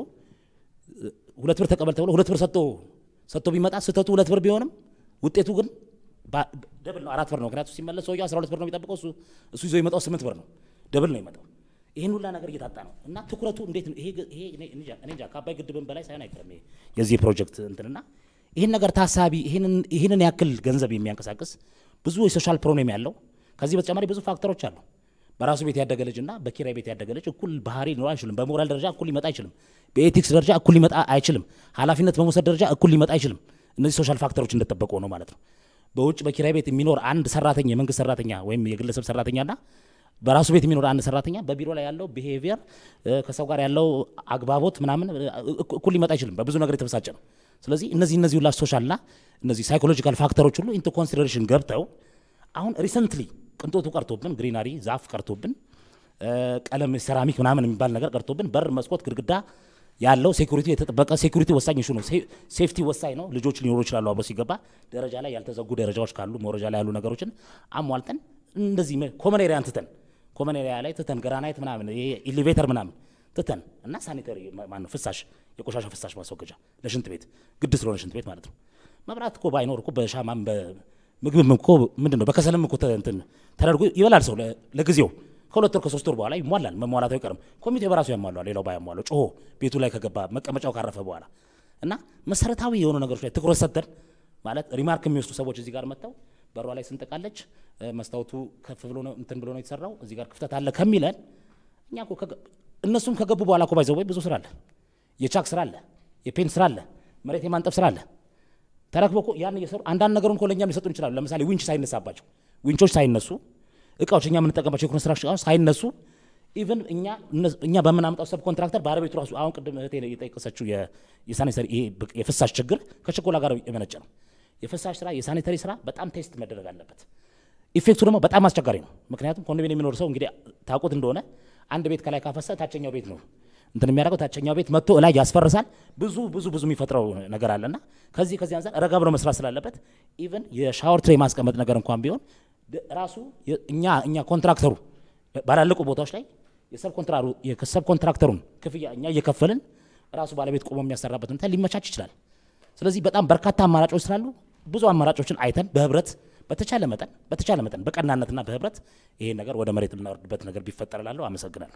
ሁለት ብር ተቀበል ተብሎ ሁለት ብር ሰጥቶ ሰጥቶ ቢመጣ ስህተቱ ሁለት ብር ቢሆንም ውጤቱ ግን ደብል ነው፣ አራት ብር ነው። ምክንያቱም ሲመለስ ሰውየው አስራ ሁለት ብር ነው የሚጠብቀው፣ እሱ እሱ ይዞ የመጣው ስምንት ብር ነው። ደብል ነው የመጣው። ይህን ሁላ ነገር እየታጣ ነው እና ትኩረቱ እንዴት ነው? ይሄ እኔ እንጃ ከአባይ ግድብን በላይ ሳይሆን አይቀርም የዚህ ፕሮጀክት እንትንና ይህን ነገር ታሳቢ ይህንን ያክል ገንዘብ የሚያንቀሳቅስ ብዙ የሶሻል ፕሮብሌም ያለው ከዚህ በተጨማሪ ብዙ ፋክተሮች አሉ። በራሱ ቤት ያደገ ልጅ እና በኪራይ ቤት ያደገ ልጅ እኩል ባህሪ ሊኖር አይችልም። በሞራል ደረጃ እኩል ሊመጣ አይችልም። በኤቲክስ ደረጃ እኩል ሊመጣ አይችልም። ኃላፊነት በመውሰድ ደረጃ እኩል ሊመጣ አይችልም። እነዚህ ሶሻል ፋክተሮች እንደጠበቁ ነው ማለት ነው። በውጭ በኪራይ ቤት የሚኖር አንድ ሰራተኛ የመንግስት ሰራተኛ ወይም የግለሰብ ሰራተኛና በራሱ ቤት የሚኖር አንድ ሰራተኛ በቢሮ ላይ ያለው ቢሄቪየር ከሰው ጋር ያለው አግባቦት ምናምን እኩል ሊመጣ አይችልም። በብዙ ነገር የተበሳጨ ነው። ስለዚህ እነዚህ እነዚህ ሁላ ሶሻልና እነዚህ ሳይኮሎጂካል ፋክተሮች ሁሉ ኢንቱ ኮንሲደሬሽን ገብተው አሁን ሪሰንትሊ ቅንጦቱ ቀርቶብን ግሪናሪ ዛፍ ቀርቶብን ቀለም ሴራሚክ ምናምን የሚባል ነገር ቀርቶብን በር፣ መስኮት፣ ግድግዳ ያለው ሴኩሪቲ የተጠበቀ ሴኩሪቲ ወሳኝ ኢሹ ነው። ሴፍቲ ወሳኝ ነው። ልጆች ሊኖሩ ይችላሉ አብሮ ሲገባ ደረጃ ላይ ያልተዘጉ ደረጃዎች ካሉ መውረጃ ላይ ያሉ ነገሮችን አሟልተን እንደዚህ ኮመን ኤሪያን ትተን ኮመን ኤሪያ ላይ ትተን ግራናይት ምናምን ኢሌቬተር ምናምን ትተን እና ሳኒተሪ ማነው ፍሳሽ የቆሻሻ ፍሳሽ ማስወገጃ ለሽንት ቤት ግድ ስለሆነ ሽንት ቤት ማለት ነው። መብራት እኮ ባይኖር እኮ በሻማም በምግብም እኮ ምንድን ነው በከሰልም እኮ እንትን ተደርጎ ይበላል ሰው ለጊዜው ከሁለት ወር ከሶስት ወር በኋላ ይሟላል። መሟላቱ አይቀርም። ኮሚቴ በራሱ ያሟላል። ሌላው ባያሟለው ጮሆ ቤቱ ላይ ከገባ መቀመጫው ካረፈ በኋላ እና መሰረታዊ የሆኑ ነገሮች ላይ ትኩረት ሰጥተን ማለት ሪማርክ የሚወስዱ ሰዎች እዚህ ጋር መጥተው በሯ ላይ ስንጠቃለች መስታወቱ ከፍ ብሎ ነው እንትን ብሎ ነው የተሰራው እዚህ ጋር ክፍተት አለ ከሚለን እኛ እኮ እነሱም ከገቡ በኋላ እኮ ባይዘው ወይ ብዙ ስራ አለ፣ የቻክ ስራ አለ፣ የፔንት ስራ አለ፣ መሬት የማንጠፍ ስራ አለ። ተረክቦ እኮ ያን እየሰሩ አንዳንድ ነገሩን እኮ ለእኛም ሊሰጡን ይችላሉ። ለምሳሌ ዊንች ሳይነሳባቸው ዊንቾች ሳይነሱ እቃዎች እኛ የምንጠቀምባቸው የኮንስትራክሽን እቃዎች ሳይነሱ ኢቨን እኛ እኛ በምናመጣው ሰብ ኮንትራክተር ባለቤቱ ራሱ አሁን ቅድም እህቴ የጠቀሰችው የሳኒተሪ ይሄ የፍሳሽ ችግር ከችኮላ ጋር የመነጨ ነው። የፍሳሽ ስራ የሳኒተሪ ስራ በጣም ቴስት መደረግ አለበት። ኢፌክቱ ደግሞ በጣም አስቸጋሪ ነው። ምክንያቱም ኮንዶሚኒየም የሚኖር ሰው እንግዲህ ታውቁት እንደሆነ አንድ ቤት ከላይ ካፈሰ ታችኛው ቤት ነው እንትን የሚያደርገው ታችኛው ቤት መጥቶ እላይ ያስፈርሳል። ብዙ ብዙ ብዙ የሚፈጥረው ነገር አለና ከዚህ ከዚህ አንጻር ረጋ ብሎ መስራት ስላለበት ኢቨን የሻወር ትሬ ማስቀመጥ ነገር እንኳን ቢሆን ራሱ እኛ እኛ ኮንትራክተሩ ባላለቁ ቦታዎች ላይ የሰብ ኮንትራክተሩን ክፍያ እኛ እየከፈልን ራሱ ባለቤት ቆሞ የሚያሰራበት ሁኔታ ሊመቻች ይችላል። ስለዚህ በጣም በርካታ አማራጮች ስላሉ ብዙ አማራጮችን አይተን በህብረት በተቻለ መጠን በተቻለ መጠን በቀናነትና በህብረት ይሄን ነገር ወደ መሬት የምናወርድበት ነገር ቢፈጠር እላለሁ። አመሰግናለሁ።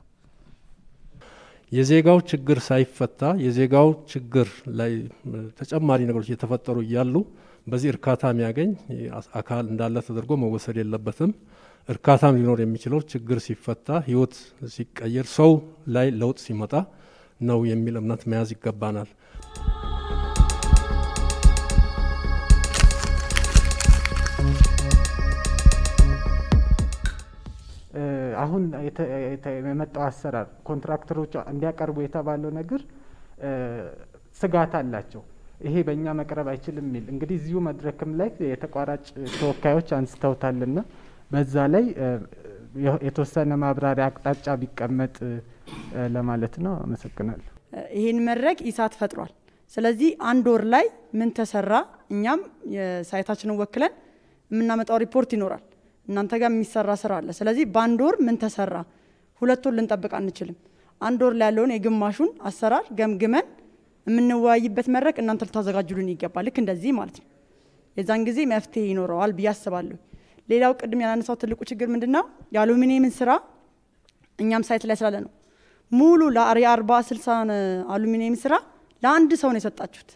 የዜጋው ችግር ሳይፈታ የዜጋው ችግር ላይ ተጨማሪ ነገሮች እየተፈጠሩ እያሉ በዚህ እርካታ የሚያገኝ አካል እንዳለ ተደርጎ መወሰድ የለበትም። እርካታም ሊኖር የሚችለው ችግር ሲፈታ፣ ህይወት ሲቀየር፣ ሰው ላይ ለውጥ ሲመጣ ነው የሚል እምነት መያዝ ይገባናል። አሁን የመጣው አሰራር ኮንትራክተሮች እንዲያቀርቡ የተባለው ነገር ስጋት አላቸው። ይሄ በእኛ መቅረብ አይችልም የሚል እንግዲህ እዚሁ መድረክም ላይ የተቋራጭ ተወካዮች አንስተውታልና በዛ ላይ የተወሰነ ማብራሪያ አቅጣጫ ቢቀመጥ ለማለት ነው። አመሰግናለሁ። ይህን መድረክ ኢሳት ፈጥሯል። ስለዚህ አንድ ወር ላይ ምን ተሰራ፣ እኛም የሳይታችንን ወክለን የምናመጣው ሪፖርት ይኖራል። እናንተ ጋር የሚሰራ ስራ አለ። ስለዚህ በአንድ ወር ምን ተሰራ፣ ሁለት ወር ልንጠብቅ አንችልም። አንድ ወር ላይ ያለውን የግማሹን አሰራር ገምግመን የምንወያይበት መድረክ እናንተ ልታዘጋጁልን ይገባል። ልክ እንደዚህ ማለት ነው። የዛን ጊዜ መፍትሄ ይኖረዋል ብዬ አስባለሁ። ሌላው ቅድም ያላነሳው ትልቁ ችግር ምንድን ነው? የአሉሚኒየምን ስራ እኛም ሳይት ላይ ስላለ ነው ሙሉ የአርባ ስልሳ አሉሚኒየም ስራ ለአንድ ሰው ነው የሰጣችሁት።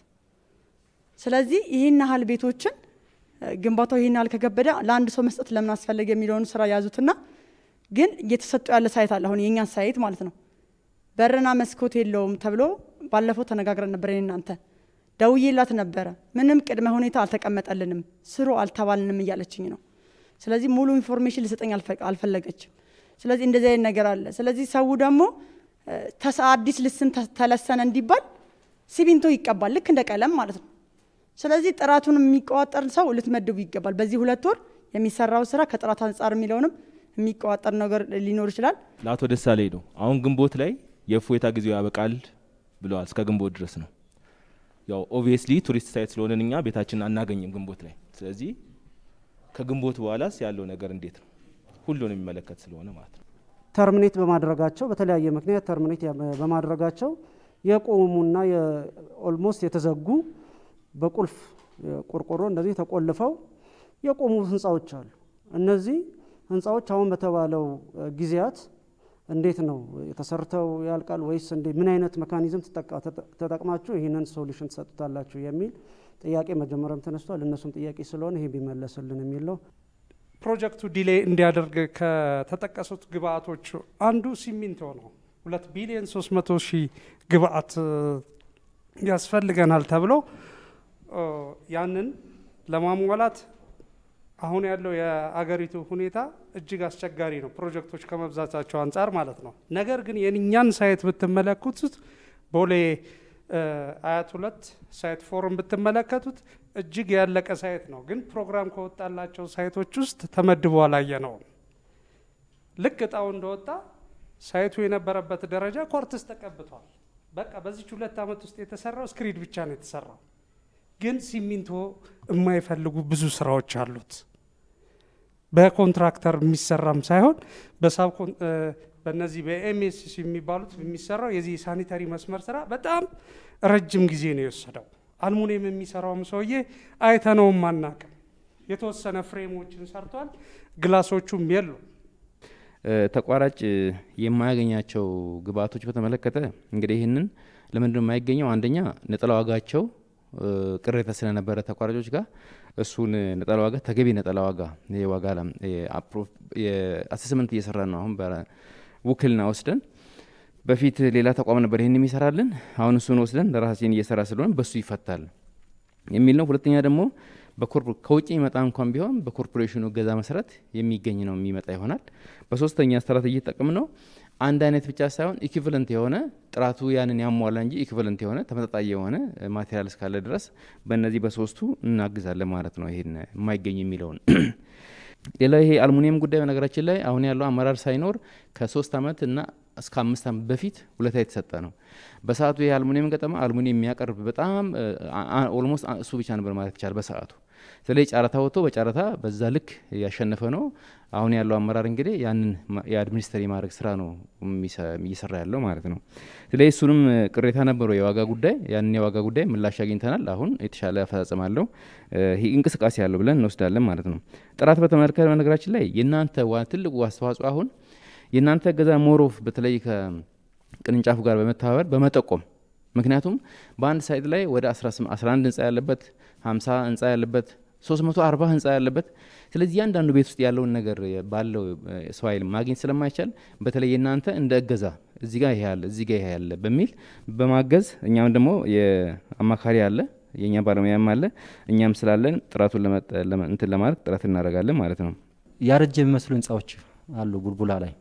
ስለዚህ ይህን ያህል ቤቶችን ግንባታው ይህን ያህል ከከበደ ለአንድ ሰው መስጠት ለምን አስፈለገ የሚለውን ስራ ያዙትና ግን እየተሰጡ ያለ ሳይት አለ። አሁን የእኛን ሳይት ማለት ነው በርና መስኮት የለውም ተብሎ ባለፈው ተነጋግረን ነበር። እናንተ ደውዬላት ነበረ። ምንም ቅድመ ሁኔታ አልተቀመጠልንም፣ ስሩ አልተባልንም እያለችኝ ነው። ስለዚህ ሙሉ ኢንፎርሜሽን ልሰጠኝ አልፈለገችም። ስለዚህ እንደዚህ አይነት ነገር አለ። ስለዚህ ሰው ደግሞ አዲስ ልስን ተለሰነ እንዲባል ሲሚንቶ ይቀባል፣ ልክ እንደ ቀለም ማለት ነው። ስለዚህ ጥራቱን የሚቆጣጠር ሰው ልትመድቡ ይገባል። በዚህ ሁለት ወር የሚሰራው ስራ ከጥራት አንጻር የሚለውንም የሚቆጣጠር ነገር ሊኖር ይችላል። ለአቶ ደሳለኝ ነው። አሁን ግንቦት ላይ የእፎይታ ጊዜው ያበቃል ብለዋል። እስከ ግንቦት ድረስ ነው። ያው ኦብቪየስሊ ቱሪስት ሳይት ስለሆነን እኛ ቤታችንን አናገኝም ግንቦት ላይ። ስለዚህ ከግንቦት በኋላስ ያለው ነገር እንዴት ነው? ሁሉን የሚመለከት ስለሆነ ማለት ነው። ተርሚኔት በማድረጋቸው በተለያየ ምክንያት ተርሚኔት በማድረጋቸው የቆሙና ኦልሞስት የተዘጉ በቁልፍ ቆርቆሮ እንደዚህ ተቆልፈው የቆሙ ህንፃዎች አሉ። እነዚህ ህንፃዎች አሁን በተባለው ጊዜያት እንዴት ነው ተሰርተው ያልቃል ወይስ እንዴ ምን አይነት መካኒዝም ተጠቅማችሁ ይህንን ሶሉሽን ትሰጡታላችሁ የሚል ጥያቄ መጀመሪያም ተነስቷል። እነሱም ጥያቄ ስለሆነ ይሄ ቢመለስልን የሚል ነው። ፕሮጀክቱ ዲሌይ እንዲያደርግ ከተጠቀሱት ግብአቶች አንዱ ሲሚንቶ ነው። ሁለት ቢሊዮን ሶስት መቶ ሺህ ግብአት ያስፈልገናል ተብሎ ያንን ለማሟላት አሁን ያለው የአገሪቱ ሁኔታ እጅግ አስቸጋሪ ነው፣ ፕሮጀክቶች ከመብዛታቸው አንጻር ማለት ነው። ነገር ግን የእኛን ሳይት ብትመለከቱት ቦሌ አያት ሁለት ሳይት ፎርም ብትመለከቱት እጅግ ያለቀ ሳይት ነው። ግን ፕሮግራም ከወጣላቸው ሳይቶች ውስጥ ተመድቦ አላየነውም። ልክ እጣው እንደወጣ ሳይቱ የነበረበት ደረጃ ኮርትስ ተቀብቷል። በቃ በዚች ሁለት ዓመት ውስጥ የተሰራው ስክሪድ ብቻ ነው የተሰራው። ግን ሲሚንቶ የማይፈልጉ ብዙ ስራዎች አሉት። በኮንትራክተር የሚሰራም ሳይሆን በሳብ በእነዚህ በኤምኤስሲ የሚባሉት የሚሰራው የዚህ ሳኒታሪ መስመር ስራ በጣም ረጅም ጊዜ ነው የወሰደው። አልሙኒየም የሚሰራውም ሰውዬ አይተነውም አናቅም። የተወሰነ ፍሬሞችን ሰርቷል፣ ግላሶቹም የሉ። ተቋራጭ የማያገኛቸው ግብአቶች በተመለከተ እንግዲህ ይህንን ለምንድነው የማይገኘው? አንደኛ ነጠላ ዋጋቸው ቅሬታ ስለነበረ ተቋራጮች ጋር እሱን ነጠላ ዋጋ ተገቢ ነጠላ ዋጋ የዋጋ አሰስመንት እየሰራ ነው። አሁን በውክልና ወስደን በፊት ሌላ ተቋም ነበር ይህን የሚሰራልን፣ አሁን እሱን ወስደን ለራሳችን እየሰራ ስለሆነ በሱ ይፈታል የሚል ነው። ሁለተኛ ደግሞ ከውጭ የሚመጣ እንኳን ቢሆን በኮርፖሬሽኑ እገዛ መሰረት የሚገኝ ነው የሚመጣ ይሆናል። በሶስተኛ ስትራቴጂ ጠቅም ነው አንድ አይነት ብቻ ሳይሆን ኢኩቨለንት የሆነ ጥራቱ ያንን ያሟላ እንጂ ኢኩቨለንት የሆነ ተመጣጣኝ የሆነ ማቴሪያል እስካለ ድረስ በእነዚህ በሶስቱ እናግዛለን ማለት ነው። ይሄን የማይገኝ የሚለውን ሌላው ይሄ አልሙኒየም ጉዳይ በነገራችን ላይ አሁን ያለው አመራር ሳይኖር ከሶስት ዓመት እና እስከ አምስት ዓመት በፊት ውለታ የተሰጠ ነው። በሰዓቱ ይሄ አልሙኒየም ገጠማ አልሙኒየም የሚያቀርብ በጣም ኦልሞስት እሱ ብቻ ነበር ማለት ይቻላል በሰዓቱ። ስለዚህ ጨረታ ወጥቶ በጨረታ በዛ ልክ ያሸነፈ ነው። አሁን ያለው አመራር እንግዲህ ያንን የአድሚኒስትር የማድረግ ስራ ነው እየሰራ ያለው ማለት ነው። ስለዚህ እሱንም ቅሬታ ነበረው የዋጋ ጉዳይ። ያንን የዋጋ ጉዳይ ምላሽ አግኝተናል። አሁን የተሻለ አፈጻጸም አለው እንቅስቃሴ ያለው ብለን እንወስዳለን ማለት ነው። ጥራት በተመለከተ በነገራችን ላይ የእናንተ ትልቁ አስተዋጽኦ አሁን የእናንተ እገዛ ሞሮፍ በተለይ ከቅርንጫፉ ጋር በመተባበር በመጠቆም ምክንያቱም በአንድ ሳይት ላይ ወደ 11 ህንፃ ያለበት 50 ህንፃ ያለበት 340 ህንፃ ያለበት ስለዚህ እያንዳንዱ ቤት ውስጥ ያለውን ነገር ባለው ሰው ኃይል ማግኘት ስለማይቻል በተለይ የእናንተ እንደ እገዛ እዚህ ጋር ይሄ ያለ እዚህ ጋር ይሄ ያለ በሚል በማገዝ እኛም ደግሞ የአማካሪ አለ የእኛ ባለሙያም አለ እኛም ስላለን ጥራቱን እንትን ለማድረግ ጥረት እናደርጋለን ማለት ነው። ያረጀ የሚመስሉ ህንፃዎች አሉ ቡልቡላ ላይ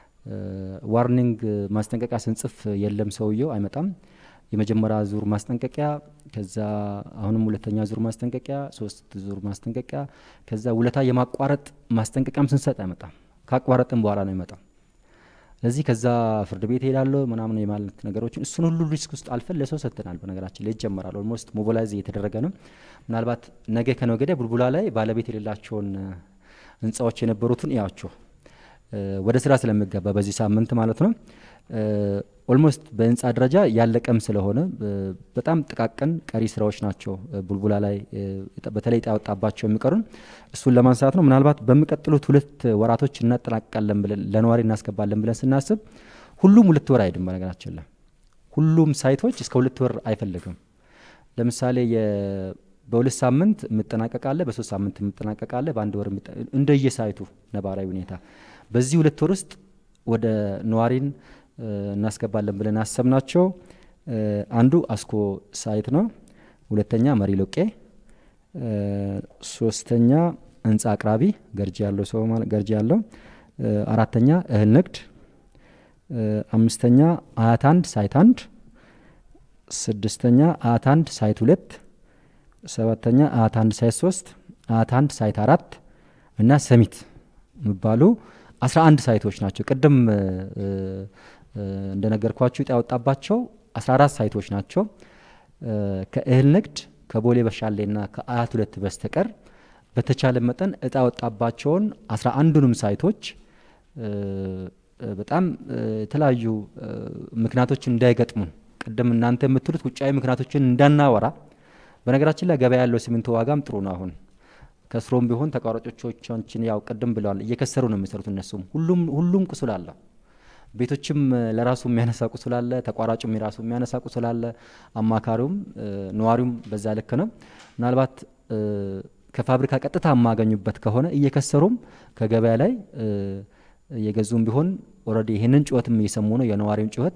ዋርኒንግ ማስጠንቀቂያ ስንጽፍ የለም ሰውየው አይመጣም። የመጀመሪያ ዙር ማስጠንቀቂያ፣ ከዛ አሁንም ሁለተኛ ዙር ማስጠንቀቂያ፣ ሶስት ዙር ማስጠንቀቂያ፣ ከዛ ውለታ የማቋረጥ ማስጠንቀቂያም ስንሰጥ አይመጣም። ካቋረጥም በኋላ ነው ይመጣው። ስለዚህ ከዛ ፍርድ ቤት ሄዳለሁ ምናምን የማለት ነገሮችን እሱን ሁሉ ሪስክ ውስጥ አልፈን ለሰው ሰጥተናል። በነገራችን ላይ ይጀመራል። ኦልሞስት ሞቢላይዝ እየተደረገ ነው። ምናልባት ነገ ከነገ ወዲያ ቡልቡላ ላይ ባለቤት የሌላቸውን ህንፃዎች የነበሩትን እያቸው ወደ ስራ ስለሚገባ በዚህ ሳምንት ማለት ነው። ኦልሞስት በህንፃ ደረጃ ያለቀም ስለሆነ በጣም ጥቃቅን ቀሪ ስራዎች ናቸው ቡልቡላ ላይ በተለይ ዕጣ ያወጣባቸው የሚቀሩን እሱን ለማንሳት ነው። ምናልባት በሚቀጥሉት ሁለት ወራቶች እናጠናቅቃለን ብለን ለነዋሪ እናስገባለን ብለን ስናስብ ሁሉም ሁለት ወር አይሄድም። በነገራችን ላይ ሁሉም ሳይቶች እስከ ሁለት ወር አይፈልግም። ለምሳሌ በሁለት ሳምንት የምጠናቀቃለ፣ በሶስት ሳምንት የምጠናቀቃለ፣ በአንድ ወር እንደየሳይቱ ነባራዊ ሁኔታ በዚህ ሁለት ወር ውስጥ ወደ ነዋሪን እናስገባለን ብለን አሰብናቸው አንዱ አስኮ ሳይት ነው። ሁለተኛ መሪ ሎቄ፣ ሶስተኛ ህንፃ አቅራቢ ገርጂ ያለው ሰው ገርጂ ያለው፣ አራተኛ እህል ንግድ፣ አምስተኛ አያት አንድ ሳይት አንድ፣ ስድስተኛ አያት አንድ ሳይት ሁለት፣ ሰባተኛ አያት አንድ ሳይት ሶስት፣ አያት አንድ ሳይት አራት እና ሰሚት የሚባሉ አስራ አንድ ሳይቶች ናቸው። ቅድም እንደነገርኳችሁ ዕጣ ያወጣባቸው አስራ አራት ሳይቶች ናቸው። ከእህል ንግድ ከቦሌ በሻሌና ከአያት ሁለት በስተቀር በተቻለ መጠን ዕጣ ያወጣባቸውን አስራ አንዱንም ሳይቶች በጣም የተለያዩ ምክንያቶች እንዳይገጥሙን ቅድም እናንተ የምትሉት ውጫዊ ምክንያቶችን እንዳናወራ። በነገራችን ላይ ገበያ ያለው ሲሚንቶ ዋጋም ጥሩ ነው አሁን ከስሮም ቢሆን ተቋራጮቻችን ያው ቅድም ብለዋል እየከሰሩ ነው የሚሰሩት። እነሱም ሁሉም ሁሉም ቁስል አለ። ቤቶችም ለራሱ የሚያነሳ ቁስል አለ፣ ተቋራጩም የራሱ የሚያነሳ ቁስል አለ። አማካሪውም ነዋሪውም በዛ ልክ ነው። ምናልባት ከፋብሪካ ቀጥታ የማገኙበት ከሆነ እየከሰሩም ከገበያ ላይ እየገዙም ቢሆን ኦልሬዲ ይህንን ጩኸትም እየሰሙ ነው የነዋሪውን ጩኸት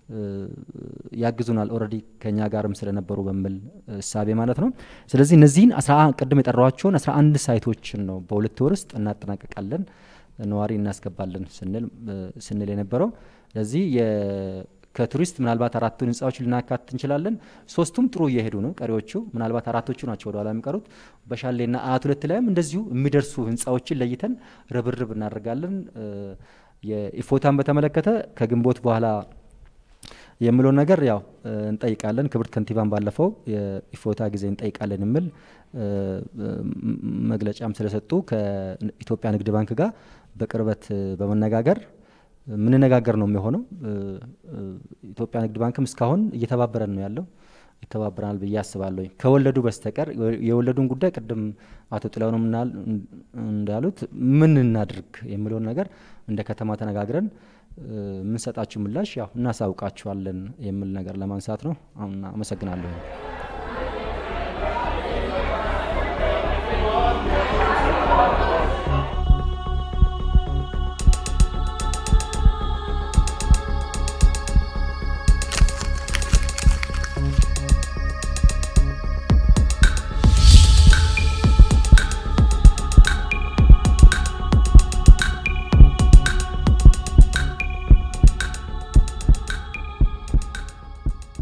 ያግዙናል ኦልሬዲ ከኛ ጋርም ስለነበሩ በሚል እሳቤ ማለት ነው። ስለዚህ እነዚህን ቅድም የጠራኋቸውን አስራ አንድ ሳይቶችን ነው በሁለት ወር ውስጥ እናጠናቀቃለን ነዋሪ እናስገባለን ስንል ስንል የነበረው ስለዚህ ከቱሪስት ምናልባት አራቱን ህንፃዎች ልናካትት እንችላለን። ሶስቱም ጥሩ እየሄዱ ነው። ቀሪዎቹ ምናልባት አራቶቹ ናቸው ወደኋላ የሚቀሩት። በሻሌና አያት ሁለት ላይም እንደዚሁ የሚደርሱ ህንፃዎችን ለይተን ርብርብ እናደርጋለን። የኢፎታን በተመለከተ ከግንቦት በኋላ የምለውን ነገር ያው እንጠይቃለን። ክብርት ከንቲባን ባለፈው የኢፎታ ጊዜ እንጠይቃለን የሚል መግለጫም ስለሰጡ ከኢትዮጵያ ንግድ ባንክ ጋር በቅርበት በመነጋገር የምንነጋገር ነው የሚሆነው። ኢትዮጵያ ንግድ ባንክም እስካሁን እየተባበረን ነው ያለው ይተባበራል ብዬ አስባለሁ። ከወለዱ በስተቀር የወለዱን ጉዳይ ቅድም አቶ ጥላሁንም እንዳሉት ምን እናድርግ የሚለውን ነገር እንደ ከተማ ተነጋግረን የምንሰጣችሁ ምላሽ ያው እናሳውቃችኋለን የሚል ነገር ለማንሳት ነው። አመሰግናለሁ።